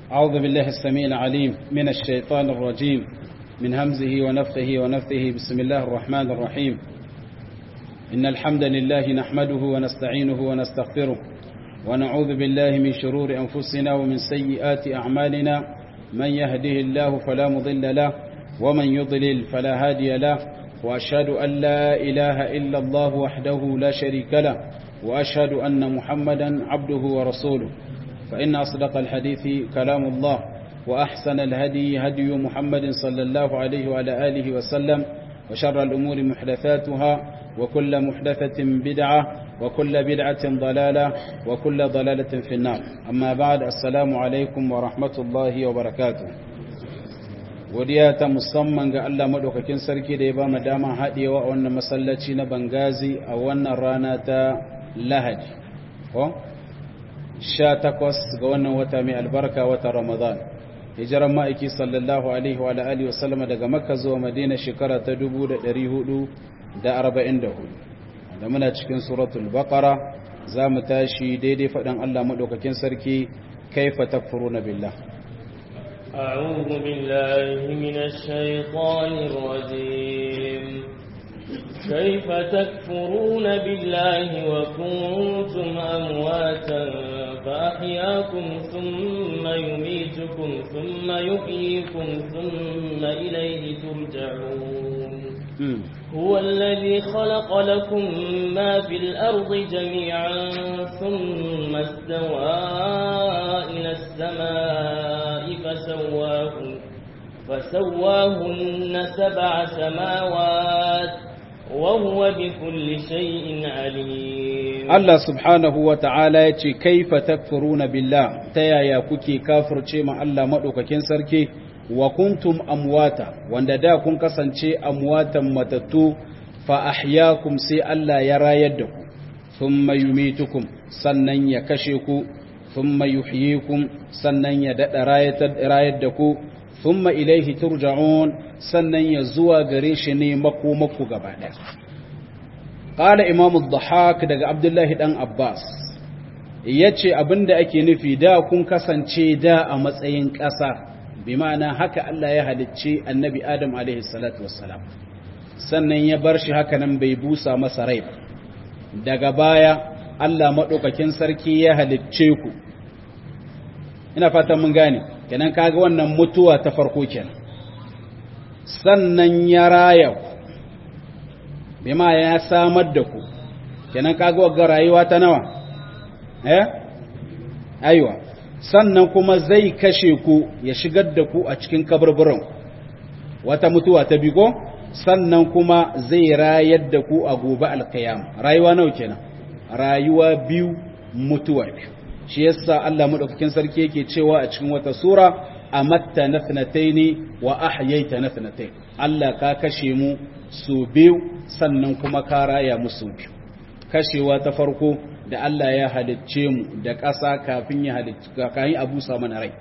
أعوذ بالله السميع العليم من الشيطان الرجيم من همزه ونفثه ونفثه بسم الله الرحمن الرحيم إن الحمد لله نحمده ونستعينه ونستغفره ونعوذ بالله من شرور أنفسنا ومن سيئات أعمالنا من يهده الله فلا مضل له ومن يضلل فلا هادي له وأشهد أن لا إله إلا الله وحده لا شريك له وأشهد أن محمدا عبده ورسوله فإن أصدق الحديث كلام الله وأحسن الهدي هدي محمد صلى الله عليه وعلى آله وسلم وشر الأمور محدثاتها وكل محدثة بدعة وكل بدعة ضلالة وكل ضلالة في النار أما بعد السلام عليكم ورحمة الله وبركاته godiya ta musamman ga Allah madaukakin sarki da ya ba mu dama haɗewa a wannan masallaci na Bangazi a wannan rana ta Lahadi ko 18 ga wannan wata mai albarka wata Ramadan hijiran ma'aiki sallallahu alaihi wa alihi wa sallama daga Makka zuwa Madina shekara ta 1444 da muna cikin suratul baqara za mu tashi daidai faɗin Allah madaukakin sarki kaifa takfuruna billah أعوذ بالله من الشيطان الرجيم كيف تكفرون بالله وكنتم أمواتا فأحياكم ثم يميتكم ثم يحييكم ثم إليه ترجعون هو الذي خلق لكم ما في الأرض جميعا ثم استوى إلى السماء فسواهن, فسواهن سبع سماوات وهو بكل شيء عليم الله سبحانه وتعالى يتي كيف تكفرون بالله تيا يا كوكي كافر ما الله مدوكاكين سركي wa kuntum amwata wanda da kun kasance amwatan matattu fa ahyaakum sai Allah ya rayar da ku thumma yumitukum sannan ya kashe ku thumma yuhyikum sannan ya dada rayar da ku thumma ilaihi turja'un sannan ya zuwa gare shi ne makomaku gaba daya qala imam ad-dhahak daga abdullahi dan abbas yace abinda ake nufi da kun kasance da a matsayin ƙasa bi ma'ana haka Allah ya halicci annabi Adam alaihi salatu wassalam sannan ya bar shi haka nan bai busa masa rai ba daga baya Allah maɗaukakin sarki ya halicce ku ina fatan mun gane kenan kaga wannan mutuwa ta farko kenan sannan ya raya ku bi ma ya samar da ku kenan kaga wagga rayuwa ta nawa eh aiwa sannan kuma zai kashe ku ya shigar da ku a cikin kaburburan wata mutuwa ta bigo sannan kuma zai rayar da ku a gobe alkiyama rayuwa nawa kenan rayuwa biyu mutuwa biyu shi yasa Allah madaukakin sarki yake cewa a cikin wata sura amatta nathnataini wa ahyaita nathnatayn Allah ka kashe mu su biyu sannan kuma ka raya mu su biyu kashewa ta farko da Allah ya halicce mu da ƙasa kafin ya halicce kafin a busa mana rai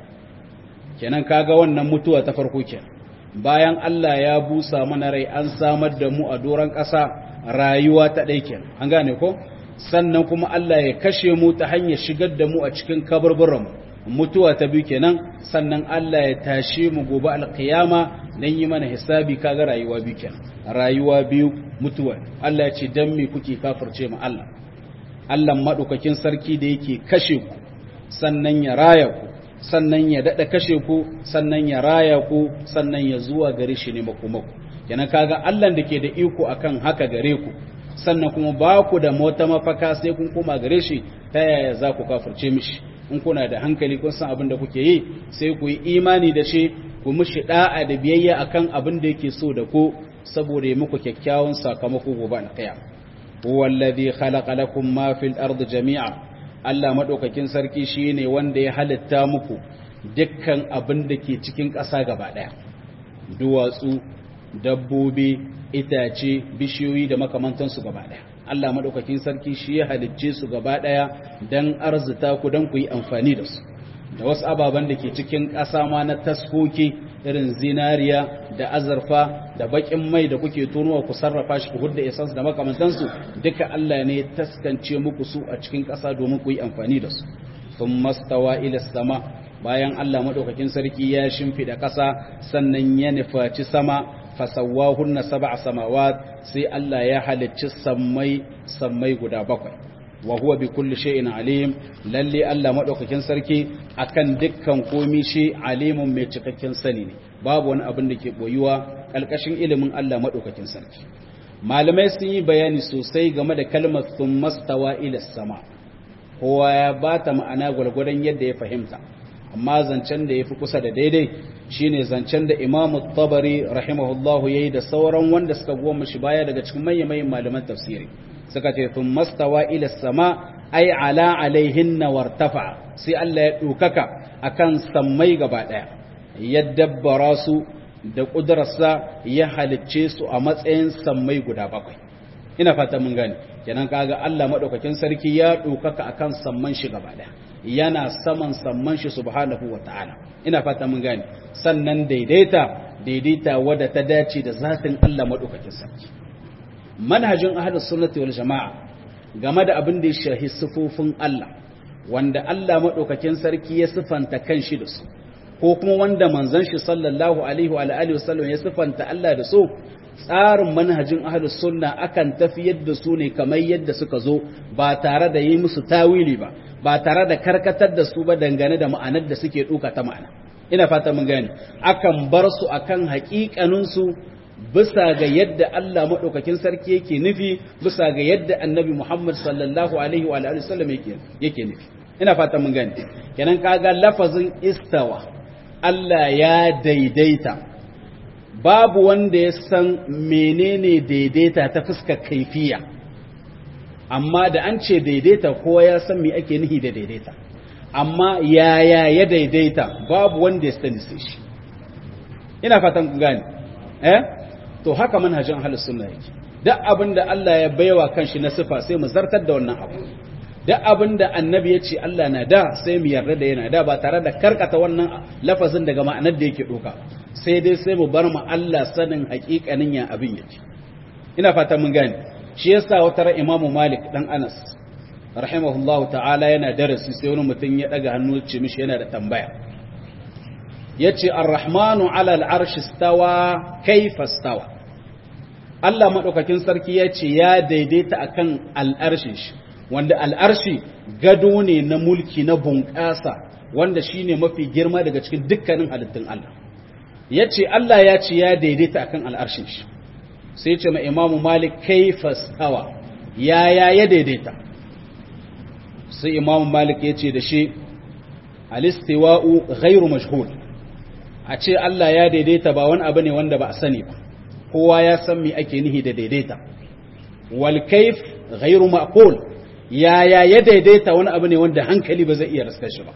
kenan kaga wannan mutuwa ta farko kenan bayan Allah ya busa mana rai an samar da mu a doron ƙasa rayuwa ta ɗai kenan an gane ko sannan kuma Allah ya kashe mu ta hanyar shigar da mu a cikin kaburburan mutuwa ta biyu kenan sannan Allah ya tashe mu gobe alƙiyama dan yi mana hisabi kaga rayuwa biyu kenan rayuwa biyu mutuwa Allah ya ce dan me kuke kafirce mu Allah Allah maɗaukakin sarki da yake kashe ku sannan ya raya ku sannan ya daɗa kashe ku sannan ya raya ku sannan ya zuwa gare shi ne makomaku kenan kaga Allah da ke da iko akan haka gare ku sannan kuma ba ku da mota mafaka sai kun koma gare shi ta yaya za ku kafirce mishi in kuna da hankali kun san abin da kuke yi sai ku yi imani da shi ku mishi da'a da biyayya akan abin da yake so da ku saboda ya muku kyakkyawan sakamako gobe alkiyama huwa alladhi khalaqa lakum ma fil ardi jami'a Allah madaukakin sarki shine wanda ya halitta muku dukkan abin da ke cikin ƙasa gaba daya duwatsu dabbobi itace bishiyoyi da makamantan su gaba daya Allah madaukakin sarki shi ya halicce su gaba daya dan arzuta ku dan ku yi amfani da su da wasu ababen da ke cikin ƙasa ma na taskoki irin zinariya da azurfa da bakin mai da kuke tonuwa ku sarrafa shi ku hudda essence da makamantansu duka Allah ne taskance muku su a cikin ƙasa domin ku yi amfani da su sun mastawa ila sama bayan Allah madaukakin sarki ya shimfida ƙasa sannan ya nufaci sama fasawahunna sab'a samawat sai Allah ya halicci sammai sammai guda bakwai wa huwa bi kulli shay'in alim lalle Allah madaukakin sarki akan dukkan komi shi alimun mai cikakken sani ne babu wani abin da ke boyuwa kalkashin ilimin Allah madaukakin sarki malamai sun yi bayani sosai game da kalmar thummastawa ila sama kowa ya bata ma'ana gwargwadon yadda ya fahimta amma zancen da ya fi kusa da daidai shine zancen da imamu tabari rahimahullahu ya yi da sauran wanda suka goma shi baya daga cikin manya-manyan malaman tafsiri suka ce sun mastawa ila sama ai ala alaihin na wartafa sai Allah ya ɗaukaka a kan sammai gaba ɗaya ya dabbara su da ƙudurarsa ya halicce su a matsayin sammai guda bakwai ina fata mun gane kenan kaga Allah maɗaukakin sarki ya ɗaukaka a kan samman shi gaba ɗaya yana saman samman shi subhanahu wa ta'ala ina fata mun gane sannan daidaita daidaita wadda ta dace da zatin Allah madaukakin sarki manhajin ahlus sunnati wal jamaa game da abin da ya shahi sifofin Allah wanda Allah madaukakin sarki ya sifanta kanshi da su ko kuma wanda manzon shi sallallahu alaihi wa alihi wasallam ya sifanta Allah da su tsarin manhajin ahlus sunna akan tafiyar da su ne kamar yadda suka zo ba tare da yi musu tawili ba ba tare da karkatar da su ba dangane da ma'anar da suke duka ta ma'ana ina fata mun gane akan bar su akan haƙiƙanin su bisa ga yadda Allah madaukakin sarki yake nufi bisa ga yadda Annabi Muhammad sallallahu alaihi wa alihi wasallam yake yake nufi ina fata mun gane kenan kaga lafazin istawa Allah ya daidaita babu wanda ya san menene daidaita ta fuskar kaifiya amma da an ce daidaita kowa ya san me ake nihi da daidaita amma yaya ya daidaita babu wanda ya sani sai shi ina fatan ku gane eh to haka manhajin ahlus sunna yake duk abinda Allah ya baiwa kanshi na sifa sai mu zartar da wannan abu duk abinda annabi ya ce Allah na da sai mu yarda da yana da ba tare da karkata wannan lafazin daga ma'anar da yake doka sai dai sai mu bar mu Allah sanin hakikanin ya abin yake ina fatan mun gane shi yasa wata ra imamu malik dan anas rahimahullahu ta'ala yana darasi sai wani mutum ya daga hannu ce mishi yana da tambaya yace ar-rahmanu ala al-arshi stawa kayfa stawa Allah madaukakin sarki yace ya daidaita akan al-arshin shi wanda al-arshi gado ne na mulki na bunƙasa wanda shine mafi girma daga cikin dukkanin halittun Allah yace Allah ya ce ya daidaita akan al-arshin shi sai ce ma imamu malik kaifa stawa yaya ya daidaita sai imamu malik ya ce da shi alistiwa'u ghairu mashhur a ce Allah ya daidaita ba wani abu ne wanda ba a sani ba kowa ya san me ake nihi da daidaita wal kaif ghairu ma'qul yaya ya daidaita wani abu ne wanda hankali ba zai iya raskar shi ba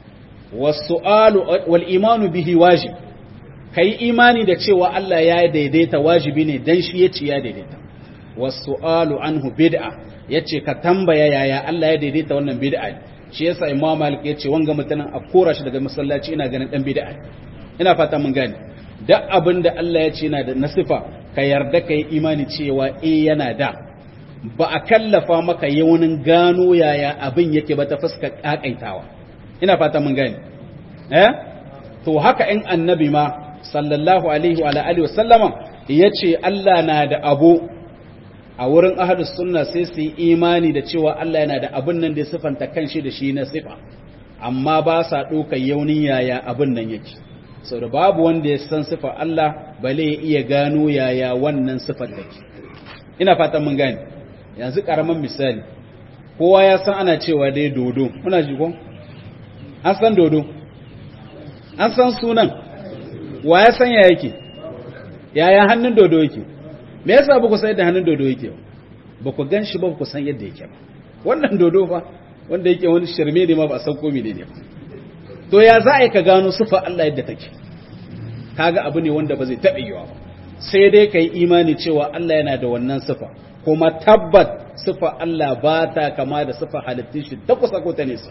was-su'alu wal imanu bihi wajib ka yi imani da cewa Allah ya daidaita wajibi ne don shi ya ce ya daidaita wasu alu anhu bid'a ya ce ka tambaya yaya Allah ya daidaita wannan bid'a ne shi yasa imam malik ya ce wanga mutanen a kora shi daga masallaci ina ganin dan bid'a ina fata mun gane duk abin da Allah ya ce yana da nasifa ka yarda ka yi imani cewa eh yana da ba a kallafa maka yawanin gano yaya abin yake ba ta fuskar kakaitawa ina fata mun gane eh to haka in annabi ma sallallahu alaihi wa alihi wasallama yace Allah na da abu a wurin ahlus sunna sai su yi imani da cewa Allah yana da abun nan da sifanta kanshi da shi na sifa amma ba sa ɗaukar yaunin yaya abun nan yake sau da babu wanda ya san sifa Allah bale ya iya gano yaya wannan sifar take ina fatan mun gane yanzu karaman misali kowa ya san ana cewa dai dodo muna ji ko an san dodo an san sunan wa ya san ya yake yaya hannun dodo yake me yasa ba ku san yadda hannun dodo yake ba ku gan shi ba ku san yadda yake ba wannan dodo fa wanda yake wani shirme ne ma ba san komai ne ba to ya za a yi ka gano sufa Allah yadda take kaga abu ne wanda ba zai taɓa yiwa ba sai dai ka yi imani cewa Allah yana da wannan sufa kuma tabbat sufa Allah ba ta kama da sufa halittun shi ta kusa ko ta nesa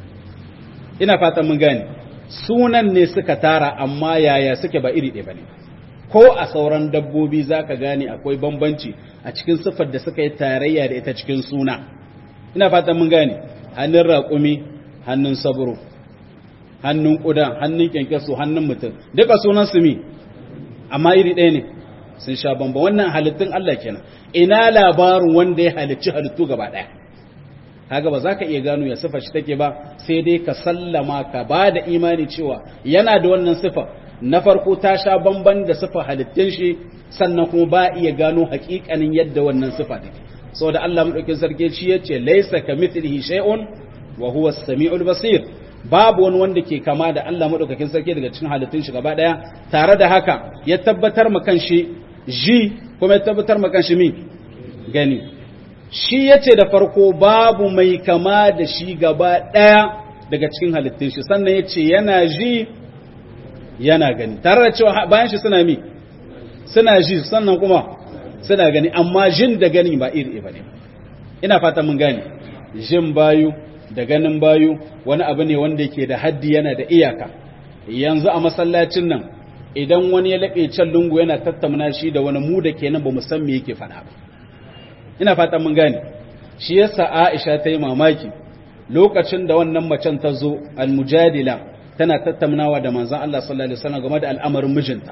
ina fatan mun gane sunan ne suka tara amma yaya suke ba iri ɗaya ba ne ko a sauran dabbobi za ka gane akwai bambanci a cikin siffar da suka yi tarayya da ita cikin suna ina fatan mun gane hannun raƙumi hannun saburo hannun ƙuda hannun kyankyaso hannun mutum duka sunan su mi amma iri ɗaya ne sun sha bamba wannan halittun Allah kenan ina labarin wanda ya halicci halittu gaba ɗaya kaga ba za ka iya gano ya sifa shi take ba sai dai ka sallama ka ba da imani cewa yana da wannan sifa na farko ta sha bamban da sifa halittun shi sannan kuma ba iya gano hakikanin yadda wannan sifa take saboda Allah madaukakin sarki shi yace laysa kamithlihi shay'un wa huwa as-sami'ul basir babu wani wanda ke kama da Allah madaukakin sarki daga cikin halittun shi gaba daya tare da haka ya tabbatar ma kanshi ji kuma ya tabbatar ma kanshi mi gani shi yace da farko babu mai kama da shi gaba daya daga cikin halittun shi sannan yace yana ji yana gani tare da cewa bayan shi suna mi suna ji sannan kuma suna gani amma jin da gani ba iri ba ne ina fata mun gane jin bayu da ganin bayu wani abu ne wanda yake da haddi yana da iyaka yanzu a masallacin nan idan wani ya laɓe can lungu yana tattauna shi da wani mu da kenan ba mu san me yake faɗa ba ina fata mun gane shi yasa Aisha ta yi mamaki lokacin da wannan macen ta zo al-mujadila tana tattaunawa da manzon Allah sallallahu alaihi wasallam game da al'amarin mijinta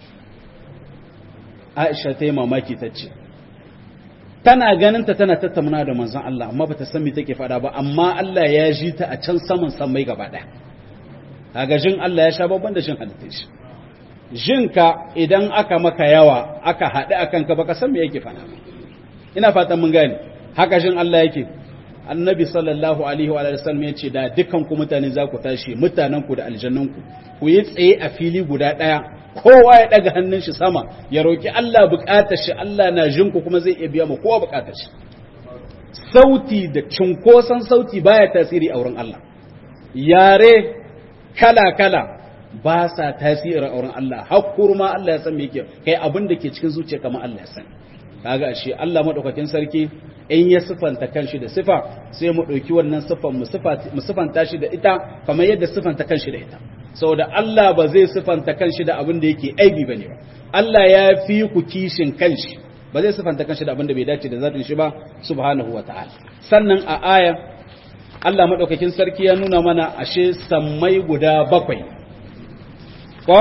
Aisha ta yi mamaki ta ce, Tana ganinta tana tattauna da manzan Allah, amma ba ta san me take faɗa ba, amma Allah ya ji ta a can saman sammai gaba ɗaya. Kaga jin Allah ya sha babban da jin halittar shi. Jinka idan aka maka yawa, aka haɗu a kanka baka san me yake faɗa ba. Ina fatan mun gane, haka jin Allah yake. Annabi sallallahu alaihi wa sallam ya ce da dukkan ku mutane za ku tashi mutanen ku da aljannan ku ku yi tsaye a fili guda ɗaya kowa ya daga hannun shi sama ya roki Allah bukatar shi Allah na jin ku kuma zai iya biya ma kowa bukatar shi sauti da cinkoson sauti baya tasiri a wurin Allah yare kala kala ba sa tasiri a wurin Allah hakkur ma Allah ya san me yake kai abin da ke cikin zuciya kamar Allah ya san kaga ashe Allah madaukakin sarki in ya sifanta kanshi da sifa sai mu dauki wannan sifan mu sifanta shi da ita kamar yadda sifanta kanshi da ita saboda Allah ba zai sifanta kanshi da abin da yake aibi bane ba Allah ya fi ku kishin kanshi ba zai sifanta kanshi da abin da bai dace da zatin shi ba subhanahu wataala sannan a aya Allah madaukakin sarki ya nuna mana ashe sammai guda bakwai ko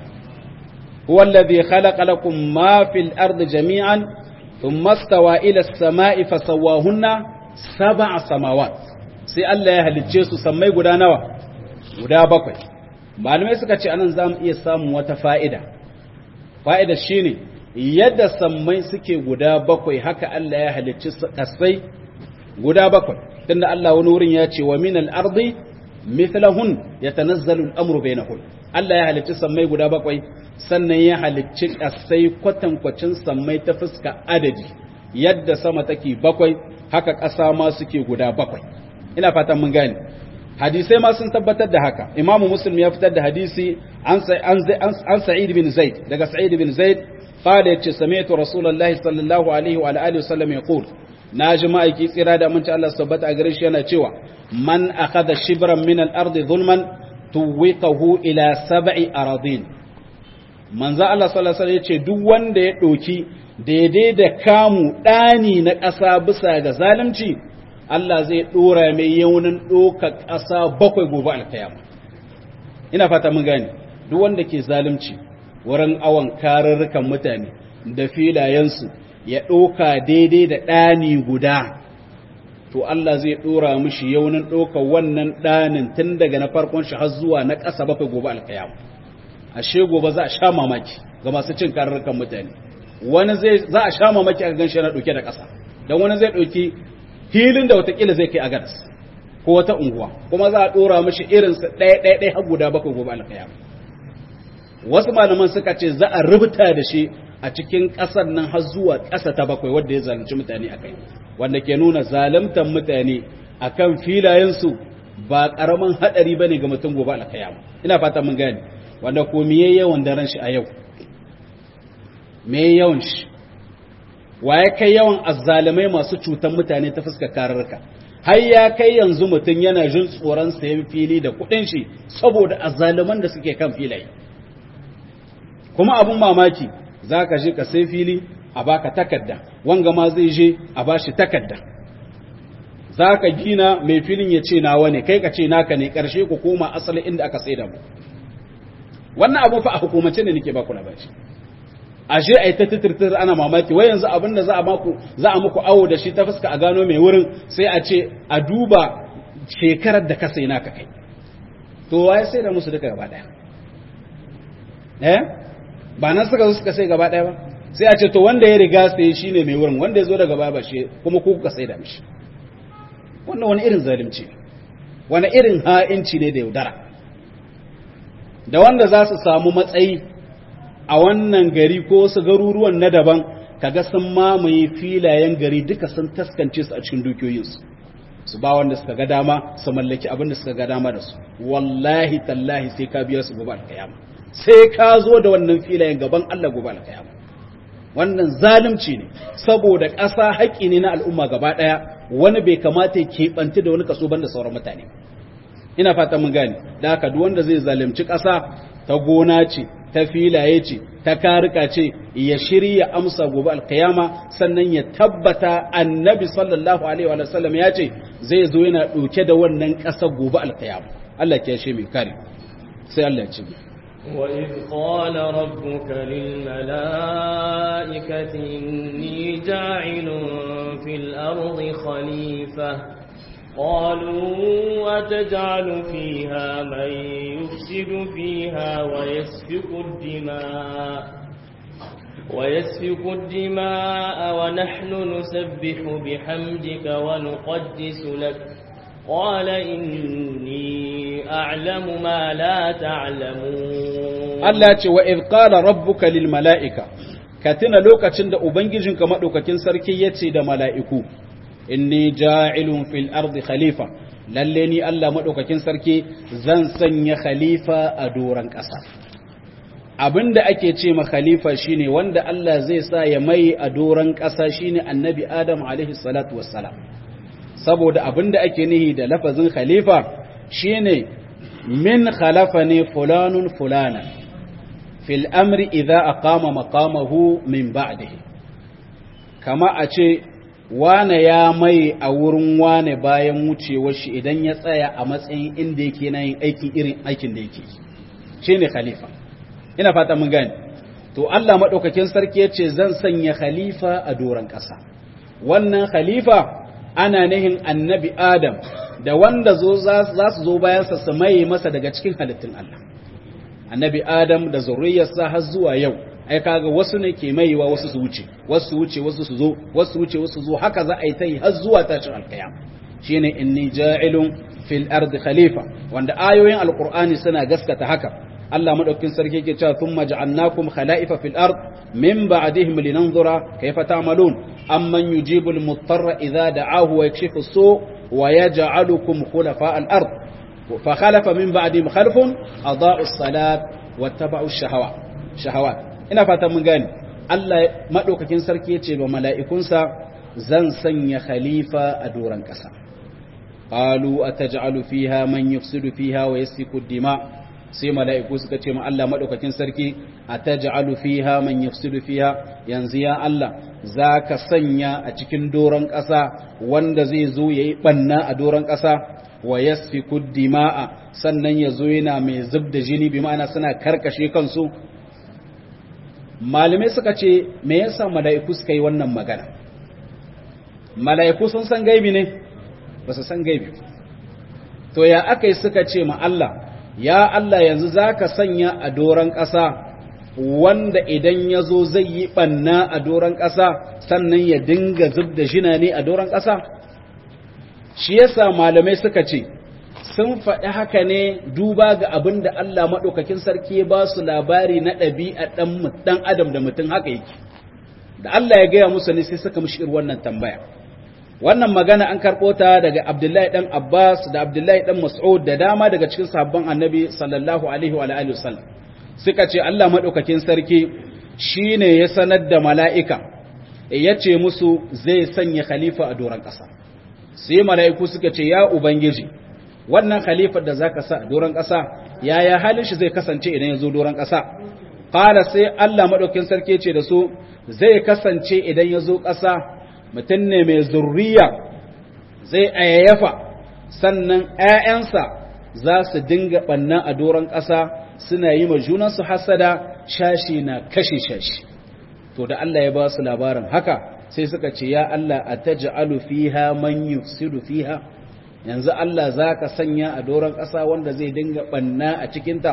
huwa alladhi khalaqa lakum ma fil ardi jami'an thumma stawa ila as-sama'i fasawwahunna sab'a samawat sai Allah ya halicce su sammai guda nawa guda bakwai malamai suka ce anan za mu iya samun wata fa'ida fa'ida shi ne yadda sammai suke guda bakwai haka Allah ya halicci ƙasai guda bakwai tunda Allah wani wurin ya ce wa min al'ardi mithlahun ya tanazzalu al'amuru bai na Allah ya halicci sammai guda bakwai sannan ya halicci ƙasai kwatankwacin sammai ta fuska adadi yadda sama take bakwai haka ƙasa ma suke guda bakwai ina fatan mun gane hadisai ma sun tabbatar da haka imamu muslim ya fitar da hadisi an sa'id bin zaid daga sa'id bin zaid qala yace sami'tu rasulullahi sallallahu alaihi wa alihi wasallam yaqul naji ma'aiki tsira da mun Allah tabbata a gare shi yana cewa man akhadha shibran min al-ardi zulman tuwiqahu ila sab'i aradin manzo Allah sallallahu alaihi yace duk wanda ya doki daidai da kamu dani na ƙasa bisa ga zalunci Allah zai ɗora mai yaunin ɗoka ƙasa bakwai gobe alkayama ina fata mun gane duk wanda ke zalunci wurin awon karurrukan mutane da filayensu ya ɗoka daidai da ɗani guda to Allah zai ɗora mishi yaunin ɗoka wannan ɗanin tun daga na farkon shi har zuwa na ƙasa bakwai gobe alkayama ashe gobe za a sha mamaki ga masu cin karurrukan mutane wani zai za a sha mamaki a gan shi yana ɗauke da ƙasa don wani zai ɗauki filin da watakila zai kai a gadas ko wata unguwa kuma za a dora mashi irinsa ɗaya ɗaya ɗaya har guda bakwai gobe alkaya wasu malaman suka ce za a rubuta da shi a cikin ƙasar nan har zuwa ƙasa ta bakwai wanda ya zalunci mutane a kai wanda ke nuna zaluntar mutane a kan filayensu ba ƙaramin haɗari ba ne ga mutum gobe alkaya ina fata mun gane wanda ko miye yawan daren shi a yau me yawan shi wa ya kai yawan azzalamai masu cutan mutane ta fuskar kararka har ya kai yanzu mutum yana jin tsoron sayan fili da kuɗin shi saboda azzalaman da suke kan filaye kuma abun mamaki za ka je ka sai fili a baka takarda wanga ma zai je a bashi takarda za ka gina mai filin ya ce nawa ne kai ka ce naka ne ƙarshe ku koma asali inda aka sai da mu wannan abu fa a hukumance ne nake ba ku labari ashe ai ta titirtir ana mamaki wai yanzu abin da za a maku za a muku awo da shi ta fuska a gano mai wurin sai a ce a duba shekarar da ka sai naka kai to waye sai da musu duka gaba daya eh ba nan suka zo suka sai gaba daya ba sai a ce to wanda ya riga sai shine mai wurin wanda ya zo daga baya ba shi kuma ku kuka sai da mishi wannan wani irin zalunci wani irin ha'inci ne da yaudara da wanda za su samu matsayi a wannan gari ko wasu garuruwan na daban kaga sun mamaye filayen gari duka sun taskance su a cikin dukiyoyinsu su ba wanda suka ga dama su mallaki abin da suka ga dama da su wallahi tallahi sai ka biya su gobe alkayama sai ka zo da wannan filayen gaban Allah gobe alkayama wannan zalunci ne saboda ƙasa haƙƙi ne na al'umma gaba ɗaya wani bai kamata ya keɓanci da wani kaso banda sauran mutane ina fata mun gane da haka duk wanda zai zalunci ƙasa ta gona ce ta filaye ce ta karika ce ya shirya amsa gobe alkiyama sannan ya tabbata annabi sallallahu alaihi wa sallam ya ce zai zo yana ɗauke da wannan ƙasa gobe alkiyama Allah ke shi mai kare sai Allah ya ce وإذ قال ربك للملائكة إني جاعل في الأرض خليفة قالوا وتجعل فيها من يفسد فيها ويسفك الدماء ويسفك الدماء ونحن نسبح بحمدك ونقدس لك قال إني أعلم ما لا تعلمون الله وإذ قال ربك للملائكة كتنا لوكا da ubangijinka madaukakin sarki yace da mala'iku inni ja'ilun fil ardi khalifa lalle ni Allah madaukakin sarki zan sanya khalifa a doran ƙasa abinda ake ce ma khalifa shine wanda Allah zai sa ya mai a doran ƙasa shine annabi Adam alaihi salatu wassalam saboda abinda ake nihi da lafazin khalifa shine min khalafa ne fulanun fulana fil amri idza aqama maqamahu min ba'dihi kama a ce wane ya mai a wurin wane bayan wucewar shi idan ya tsaya a matsayin inda yake na yin aikin irin aikin da yake shi ne khalifa ina fata mun gani to Allah maɗaukakin sarki ya ce zan sanya khalifa a doron ƙasa wannan khalifa ana nihin annabi adam da wanda za su zo bayansa su maye masa daga cikin halittun Allah annabi adam da zurriyarsa har zuwa yau ai kaga wasu ne ke maiwa wasu su wuce wasu su wuce wasu su zo wasu wuce wasu zo haka za a yi ta yi har zuwa tashin alkiyam shine inni ja'ilun fil ardi khalifa wanda ayoyin alqur'ani suna gaskata haka Allah madaukakin sarki yake cewa thumma ja'alnakum khala'ifa fil ard min ba'dihim linanzura kayfa ta'malun amman yujibu al muttarra idha da'ahu wa yakshifu as-su' wa yaj'alukum khulafa al ard fa khalafa min ba'dihim khalfun adaa'u as-salat wattaba'u ash-shahawat shahawat ina fatan mun gane Allah madaukakin sarki yace ba mala'ikunsa zan sanya khalifa a doran kasa qalu ataj'alu fiha man yufsidu fiha wa yasfiku dima sai mala'iku suka ce ma Allah madaukakin sarki ataj'alu fiha man yufsidu fiha yanzu ya Allah zaka sanya a cikin doran kasa wanda zai zo yayi banna a doran kasa wa yasfiku dima'a sannan yazo yana mai zubda jini bi ma'ana suna karkashe kansu malamai suka ce me yasa mala'iku suka yi wannan magana mala'iku sun san gaibi ne ba su san gaibi to ya aka yi suka ce ma Allah ya Allah yanzu za ka sanya a doron ƙasa wanda idan ya zo zai yi ɓanna a doron ƙasa sannan ya dinga zub da jina ne a doron ƙasa shi yasa malamai suka ce sun faɗi haka ne duba ga abin da Allah maɗaukakin sarki ya ba su labari na ɗabi'a ɗan adam da mutum haka yake da Allah ya gaya musu ne sai suka mishi wannan tambaya wannan magana an karɓo ta daga Abdullahi ɗan Abbas da Abdullahi ɗan Mas'ud da dama daga cikin sahabban Annabi sallallahu alaihi wa alihi wasallam suka ce Allah maɗaukakin sarki shine ya sanar da mala'ika ya ce musu zai sanya khalifa a doron ƙasa sai mala'iku suka ce ya ubangiji wannan khalifar da zaka sa a doron ƙasa yaya halin shi zai kasance idan ya zo doron ƙasa qala sai Allah madaukakin sarki ce da su zai kasance idan ya zo ƙasa mutum ne mai zurriya zai ayyafa sannan ‘ya'yansa za su dinga ɓanna a doron ƙasa suna yi ma junansu hasada shashi na kashe shashi to da Allah ya ba su labarin haka sai suka ce ya Allah a ta ja'alu fiha man yufsidu fiha yanzu Allah za ka sanya a doron ƙasa wanda zai dinga ɓanna a cikinta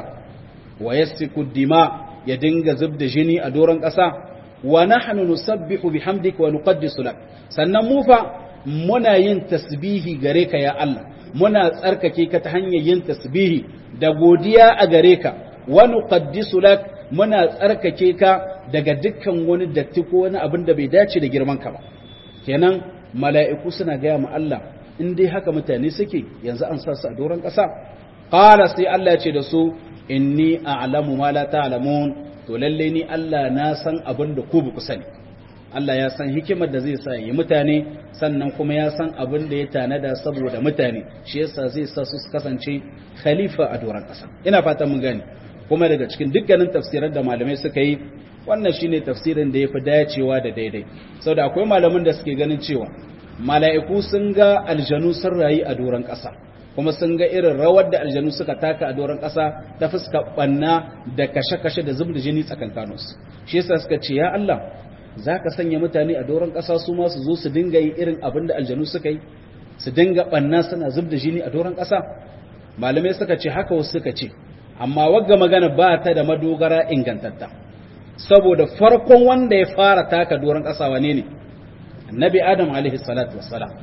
wa yassiku dima ya dinga zub da jini a doron ƙasa wa nahnu nusabbihu bihamdika wa nuqaddisu lak sannan mu fa muna yin tasbihi gare ka ya Allah muna tsarkake ka ta hanyar yin tasbihi da godiya a gare ka wa nuqaddisu lak muna tsarkake ka daga dukkan wani datti ko wani abin da bai dace da girman ka ba kenan mala'iku suna gaya ma Allah in dai haka mutane suke yanzu an sa su a doron ƙasa qala sai Allah ya ce da su inni a'lamu ma la ta'lamun to lalle ni Allah na san abin da ku ba ku sani Allah ya san hikimar da zai sa yi mutane sannan kuma ya san abin da ya tanada saboda mutane shi yasa zai sa su kasance khalifa a doron ƙasa ina fatan mun gane kuma daga cikin dukkanin tafsirar da malamai suka yi wannan shine tafsirin da yafi dacewa da daidai saboda akwai malaman da suke ganin cewa mala'iku sun ga aljanu sun rayu a doron ƙasa kuma sun ga irin rawar da aljanu suka taka a doron ƙasa ta fuska banna da kashe-kashe da zub da jini tsakankaninsu shi yasa suka ce ya Allah za ka sanya mutane a doron ƙasa su ma su zo su dinga yi irin abin da aljanu suka yi su dinga banna suna zub da jini a doron ƙasa malamai suka ce haka wasu suka ce amma wagga magana ba ta da madogara ingantatta saboda farkon wanda ya fara taka doron ƙasa wane ne annabi adam alaihi salatu wassalam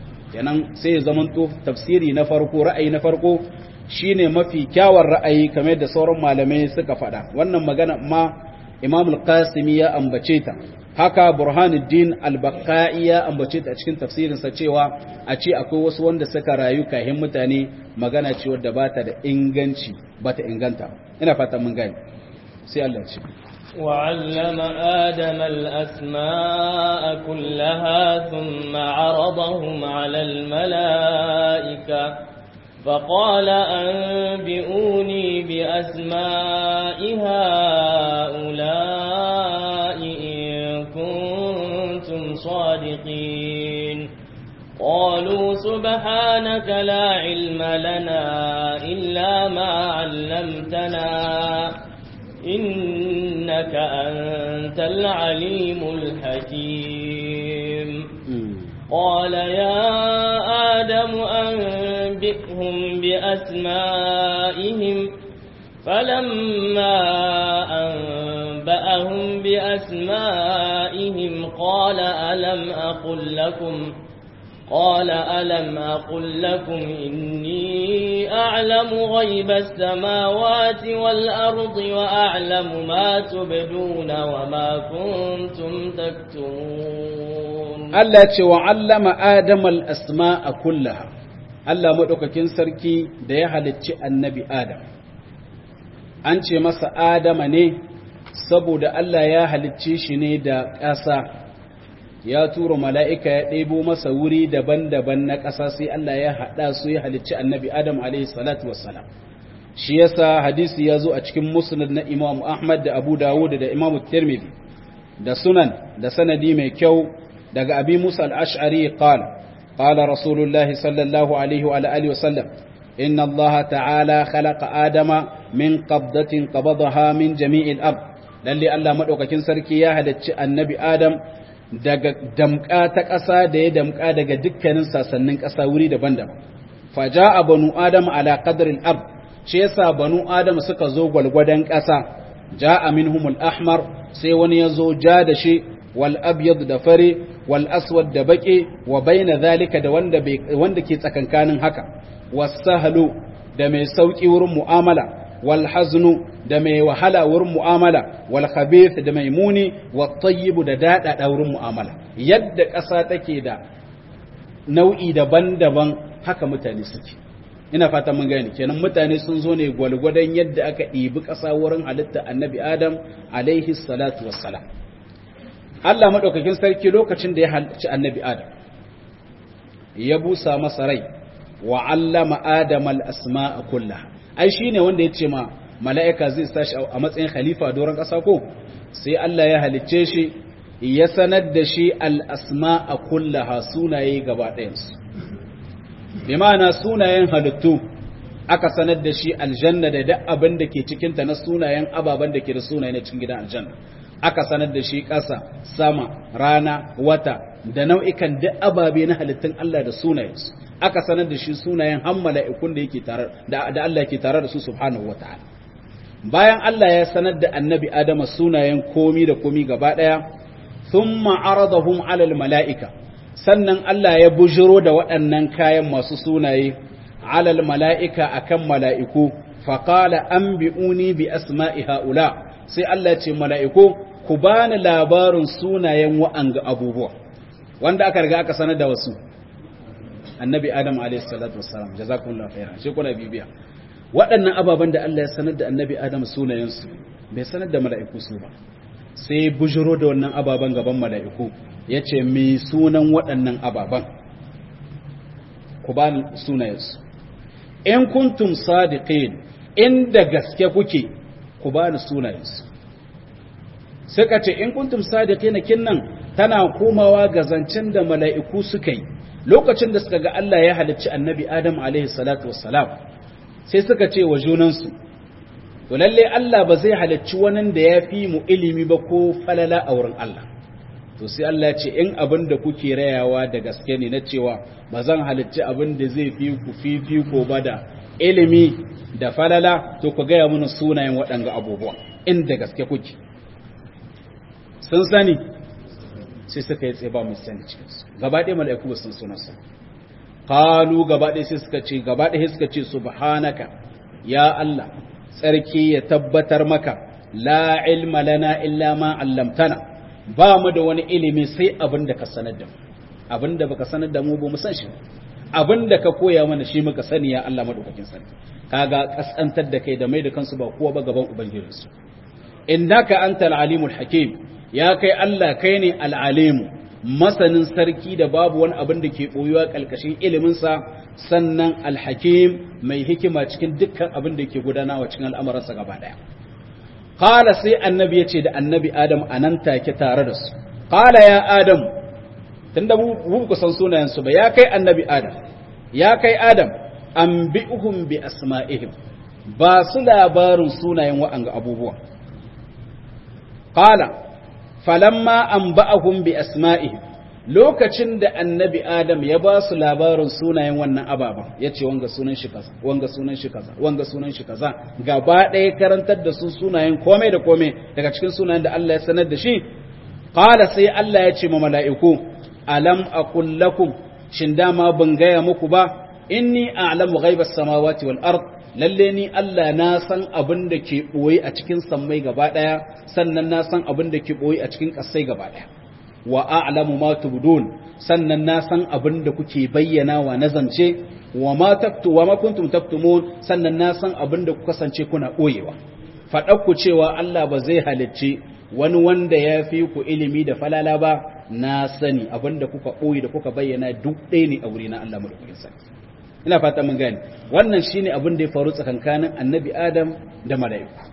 kenan sai ya zamanto tafsiri na farko ra'ayi na farko shine mafi kyawar ra'ayi kamar da sauran malamai suka faɗa wannan magana ma imam al-qasimi ya ambace ta haka burhanuddin al-baqai ya ambace ta a cikin tafsirin sa cewa a ce akwai wasu wanda suka rayu kahin mutane magana ce wadda bata da inganci bata inganta ina fatan mun gane sai Allah ya ce وعلم آدم الأسماء كلها ثم عرضهم على الملائكة فقال أنبئوني بأسماء هؤلاء إن كنتم صادقين قالوا سبحانك لا علم لنا إلا ما علمتنا إنك أنت العليم الحكيم قال يا آدم أنبئهم بأسمائهم فلما أنبأهم بأسمائهم قال ألم أقل لكم قال ألم أقل لكم إني أعلم غيب السماوات والأرض وأعلم ما تبدون وما كنتم تكتمون Allah ce wa allama Adam al-asma'a kullaha Allah madaukakin sarki da ya halicci annabi Adam an ce masa Adama ne saboda Allah ya halicce shi ne da ƙasa ya tura mala'ika ya ɗebo masa wuri daban-daban na ƙasa sai Allah ya haɗa su ya halicci annabi Adam alaihi salatu wassalam shi yasa hadisi ya zo a cikin musnad na Imam Ahmad da Abu Dawud da Imam Tirmidhi da sunan da sanadi mai kyau daga abi Musa al-Ash'ari qala qala Rasulullah sallallahu alaihi wa alihi wa sallam inna Allah ta'ala khalaqa Adama min qabdatin qabadaha min jami'il ard lalle Allah madaukakin sarki ya halicci annabi Adam daga damka ta ƙasa da ya damka daga dukkanin sasannin ƙasa wuri daban-daban faja a banu adam ala qadril ard shi yasa banu adam suka zo gwalgwadon ƙasa ja'a minhumul ahmar sai wani ya zo ja da shi wal abyad da fare wal aswad da baki wa baina zalika da wanda wanda ke tsakankanin haka wasahlu da mai sauki wurin mu'amala wal haznu da mai wahala wurin mu'amala wal khabith da mai muni wat tayyib da dada wurin mu'amala yadda ƙasa take da nau'i daban-daban haka mutane suke ina fata mun gane kenan mutane sun zo ne gwalgwadon yadda aka ɗibi ƙasa wurin halitta annabi adam alaihi salatu wassalam Allah madaukakin sarki lokacin da ya halicci annabi adam ya busa masa rai wa allama adam al asma'a kullaha ai shine wanda ya ce ma mala'ika zai tashi a matsayin khalifa a doron ƙasa ko sai Allah ya halicce shi ya sanar da shi al'asma a kullaha sunaye gaba ɗayansu bi ma'ana sunayen halittu aka sanar da shi aljanna da duk abin da ke cikinta na sunayen ababen da ke da sunaye na cikin gidan aljanna aka sanar da shi ƙasa sama rana wata da nau'ikan duk ababe na halittun Allah da sunayensu aka sanar da shi sunayen han mala'ikun da yake tare da Allah yake tare da su subhanahu wata'ala bayan Allah ya sanar da annabi Adama sunayen komi da komi gaba daya thumma aradahum 'ala mala'ika sannan Allah ya bujiro da waɗannan kayan masu sunaye 'ala mala'ika akan mala'iku faqala anbi'uni bi asma'i ha'ula sai Allah ya ce mala'iku ku bani labarin sunayen wa'anga abubuwa wanda aka riga aka sanar da wasu annabi adam alayhi salatu wassalam jazakumullahu khairan shi kuna bibiya waɗannan ababen da Allah ya sanar da annabi adam sunayensu bai sanar da mala'iku su ba sai bujiro da wannan ababen gaban mala'iku yace me sunan waɗannan ababen ku ba sunayensu in kuntum sadiqin inda gaske kuke ku ba ni sunayensu suka ce in kuntum sadiqina kinnan tana komawa ga zancen da mala'iku suka yi lokacin da suka ga Allah ya halicci annabi Adam alaihi salatu wassalam sai suka ce wa junansu to lalle Allah ba zai halicci wani da ya fi mu ilimi ba ko falala a wurin Allah to sai Allah ya ce in abin da kuke rayawa da gaske ne na cewa ba zan halicci abin da zai fi ku fifi ko ba da ilimi da falala to ku gaya mana sunayen waɗanga abubuwa inda gaske kuke sun sani sai suka yi tsaye ba mu sani cikinsu gaba ɗaya mala'iku ba sun sunansa kalu gaba ɗaya sai suka ce gaba ɗaya suka ce subhanaka ya Allah tsarki ya tabbatar maka la ilma lana illa ma allamtana ba mu da wani ilimi sai abin da ka sanar da mu abin da baka sanar da mu ba mu san shi abin da ka koya mana shi muka sani ya Allah madaukakin sarki kaga kasantar da kai da mai da kansu ba kowa ba gaban ubangijinsu innaka antal alimul hakim ya kai Allah kai ne al'alimu masanin sarki da babu wani abin da ke ɓoyuwa ƙalƙashin iliminsa sannan alhakim mai hikima cikin dukkan abin da ke gudanawa cikin al'amuransa gaba ɗaya. Kala sai annabi ya ce da annabi Adam a nan take tare da su, Kala ya Adam, tun da ku san sunayensu ba, ya kai annabi Adam, ya kai Adam, an bi uhun bi asma'ihim, ba su labarin sunayen wa'anga abubuwa. Kala, falamma an ba'ahum bi asma'ihim lokacin da annabi adam ya ba su labarin sunayen wannan ababen ya ce wanga sunan shi kaza wanga sunan shi kaza wanga sunan shi kaza gaba ɗaya karantar da su sunayen komai da komai daga cikin sunayen da Allah ya sanar da shi qala sai Allah ya ce ma mala'iku alam aqul lakum shin dama ban gaya muku ba inni a'lamu ghaibas samawati wal ard lalle ni Allah na san abin da ke ɓoye a cikin sammai gaba ɗaya sannan na san abin da ke ɓoye a cikin ƙasai gaba ɗaya wa a'lamu ma tubdun sannan na san abin da kuke bayyana wa na zance wa ma taktu wa ma kuntum taktumun sannan na san abin da ku kasance kuna ɓoyewa faɗar ku cewa Allah ba zai halicci wani wanda ya fi ku ilimi da falala ba na sani abin da kuka ɓoye da kuka bayyana duk ɗaya ne a wuri na Allah madaukakin sarki ina fata mun gane wannan shine abin da ya faru tsakankanin annabi adam da mala'iku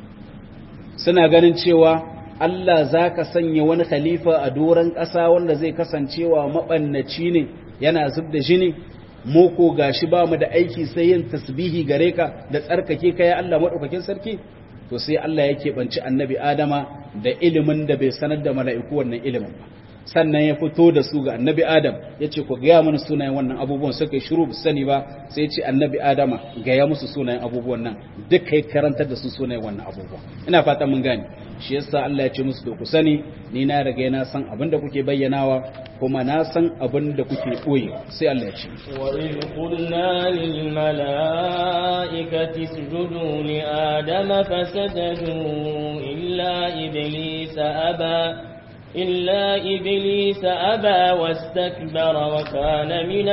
suna ganin cewa Allah za ka sanya wani khalifa a doron ƙasa wanda zai kasancewa maɓannaci ne yana zub da jini mu ko gashi ba mu da aiki sai yin tasbihi gare ka da tsarkake ka ya Allah maɗaukakin sarki to sai Allah ya keɓanci annabi adama da ilimin da bai sanar da mala'iku wannan ilimin ba sannan ya fito da su ga annabi adam ya ce ku gaya mana sunayen wannan abubuwan suka yi shiru sani ba sai ya ce annabi adama gaya musu sunayen abubuwan nan duk kai karantar da su sunayen wannan abubuwan ina fata mun gane shi yasa Allah ya ce musu to ku sani ni na riga na san abin da kuke bayyanawa kuma na san abin da kuke koyi sai Allah ya ce wa in qulna lil malaikati isjudu li adama fasajadu illa iblisa aba إلا إبليس أبى واستكبر وكان من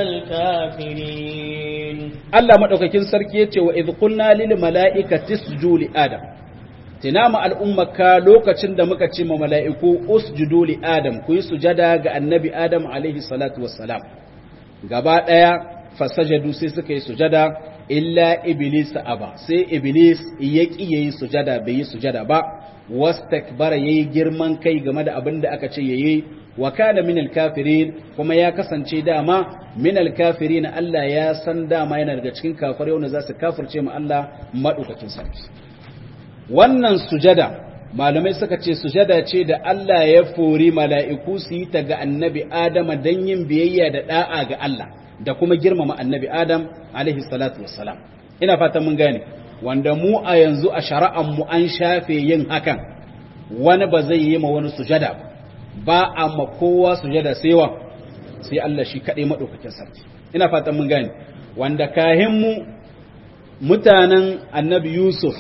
الكافرين Allah madaukakin sarki yace wa idh qulna lil mala'ikati isjudu li adam tinama al'ummaka lokacin da muka ce ma mala'iku usjudu li adam ku yi sujada ga annabi adam alaihi salatu wassalam gaba daya fasajadu sai suka yi sujada illa iblis aba sai iblis ya ki yayi sujada bai yi sujada ba wastakbara yayi girman kai game da abin da aka ce yayi wa kana minal kafirin kuma ya kasance dama minal kafirin Allah ya san dama yana daga cikin kafirai wanda za su kafirce mu Allah madaukakin sarki wannan sujada malamai suka ce sujada ce da Allah ya fori mala'iku su yi ta ga annabi Adam dan yin biyayya da da'a ga Allah da kuma girmama annabi Adam alaihi salatu wassalam ina fatan mun gane wanda mu a yanzu a shari'an mu an shafe yin hakan wani ba zai yi ma wani sujada ba ba a ma kowa sujada sai wa sai Allah shi kaɗai maɗaukakin sarki ina fatan mun gane wanda kahin mu mutanen annabi Yusuf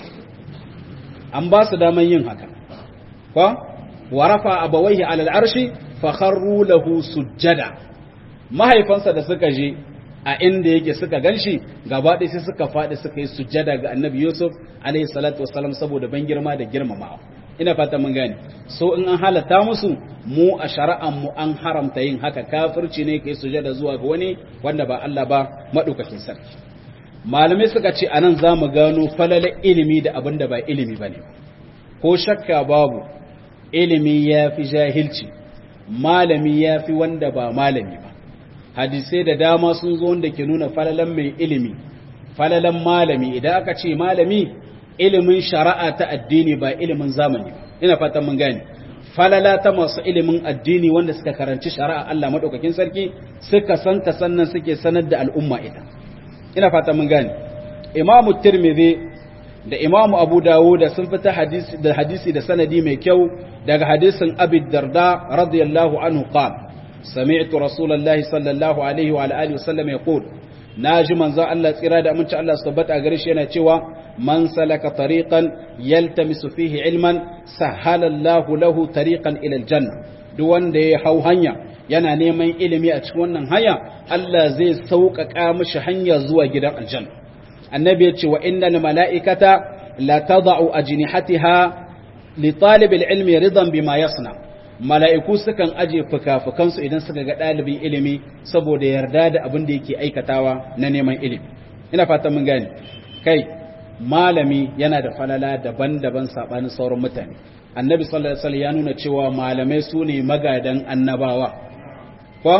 an ba su daman yin haka ko wa rafa abawaihi alal arshi fa kharru lahu sujjada mahaifansa da suka je a inda yake suka ganshi gaba ɗaya sai suka faɗi suka yi sujjada ga annabi Yusuf alaihi salatu wassalam saboda ban girma da girmamawa ina fata mun gane so in an halatta musu mu a shari'an mu an haramta yin haka kafirci ne kai sujada zuwa ga wani wanda ba Allah ba madaukakin sarki malamai suka ce anan zamu gano falala ilimi da abin da ba ilimi bane ko shakka babu ilimi yafi jahilci malami yafi wanda ba malami ba hadisai da dama sun zo wanda ke nuna falalan mai ilimi falalan malami idan aka ce malami ilimin shari'a ta addini ba ilimin zamani ba ina fatan mun gane falala ta masu ilimin addini wanda suka karanci shari'a Allah madaukakin sarki suka santa sannan suke sanar da al'umma ita ina fatan mun gane imamu tirmidhi da imamu abu dawud da sun fita hadisi da hadisi da sanadi mai kyau daga hadisin abi darda radiyallahu anhu qala sami'tu rasulullahi sallallahu alaihi wa alihi wasallam yaqul naji manzo Allah tsira da aminci Allah su tabbata gare shi yana cewa man salaka tariqan yaltamisu fihi ilman sahala Allah lahu tariqan ila aljanna duk wanda ya hau hanya yana neman ilimi a cikin wannan hanya Allah zai sauƙaƙa mishi hanya zuwa gidan aljanna annabi ya ce wa innal mala'ikata la tada'u ajnihatiha li talib ilmi ridan bima yasna mala'iku sukan aje fuka-fukansu idan suka ga ɗalibin ilimi saboda yarda da abin da yake aikatawa na neman ilimi ina fatan mun gane kai malami yana da falala daban-daban sabanin sauran mutane annabi sallallahu alaihi wasallam ya nuna cewa malamai su ne magadan annabawa ko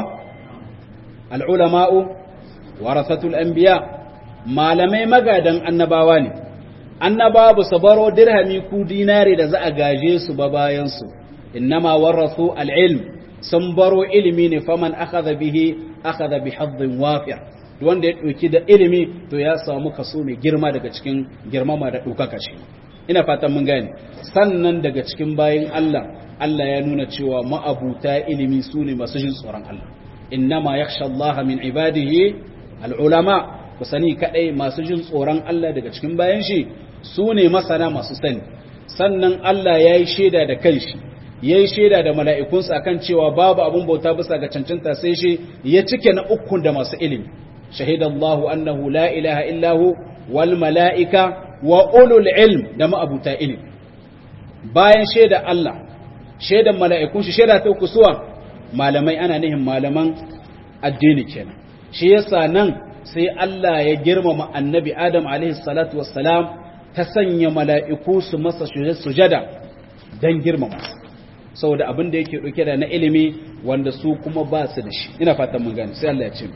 al'ulama'u warasatul anbiya malamai magadan annabawa ne annabawa ba su baro dirhami ku dinare da za a gaje su ba bayan su innama warasu al'ilm sun baro ilimi ne faman akhadha bihi akhadha bi haddin wafir wanda ya ɗauki da ilimi to ya samu kaso mai girma daga cikin girmama da ɗaukaka shi ina fatan mun gane sannan daga cikin bayin Allah Allah ya nuna cewa ma'abuta ilimi su ne masu jin tsoron Allah innama yakhsha Allah min ibadihi al'ulama ku sani kadai masu jin tsoron Allah daga cikin bayan shi su ne masana masu sani sannan Allah ya yi shaida da kanshi ya yi shaida da mala'ikunsa akan cewa babu abin bauta bisa ga cancanta sai shi ya cike na ukun da masu ilimi شهد الله أنه لا إله إلا هو والملائكة وأولو العلم دم أبو تائل bayan shaida Allah shaidan mala'ikun shi shaida ta uku suwa malamai ana nihin malaman addini kenan shi yasa nan sai Allah ya girmama annabi Adam alaihi salatu wassalam ta sanya mala'iku su masa sujada dan girmama saboda abin da yake dauke da na ilimi wanda su kuma ba su da shi ina fatan mun gane sai Allah ya ce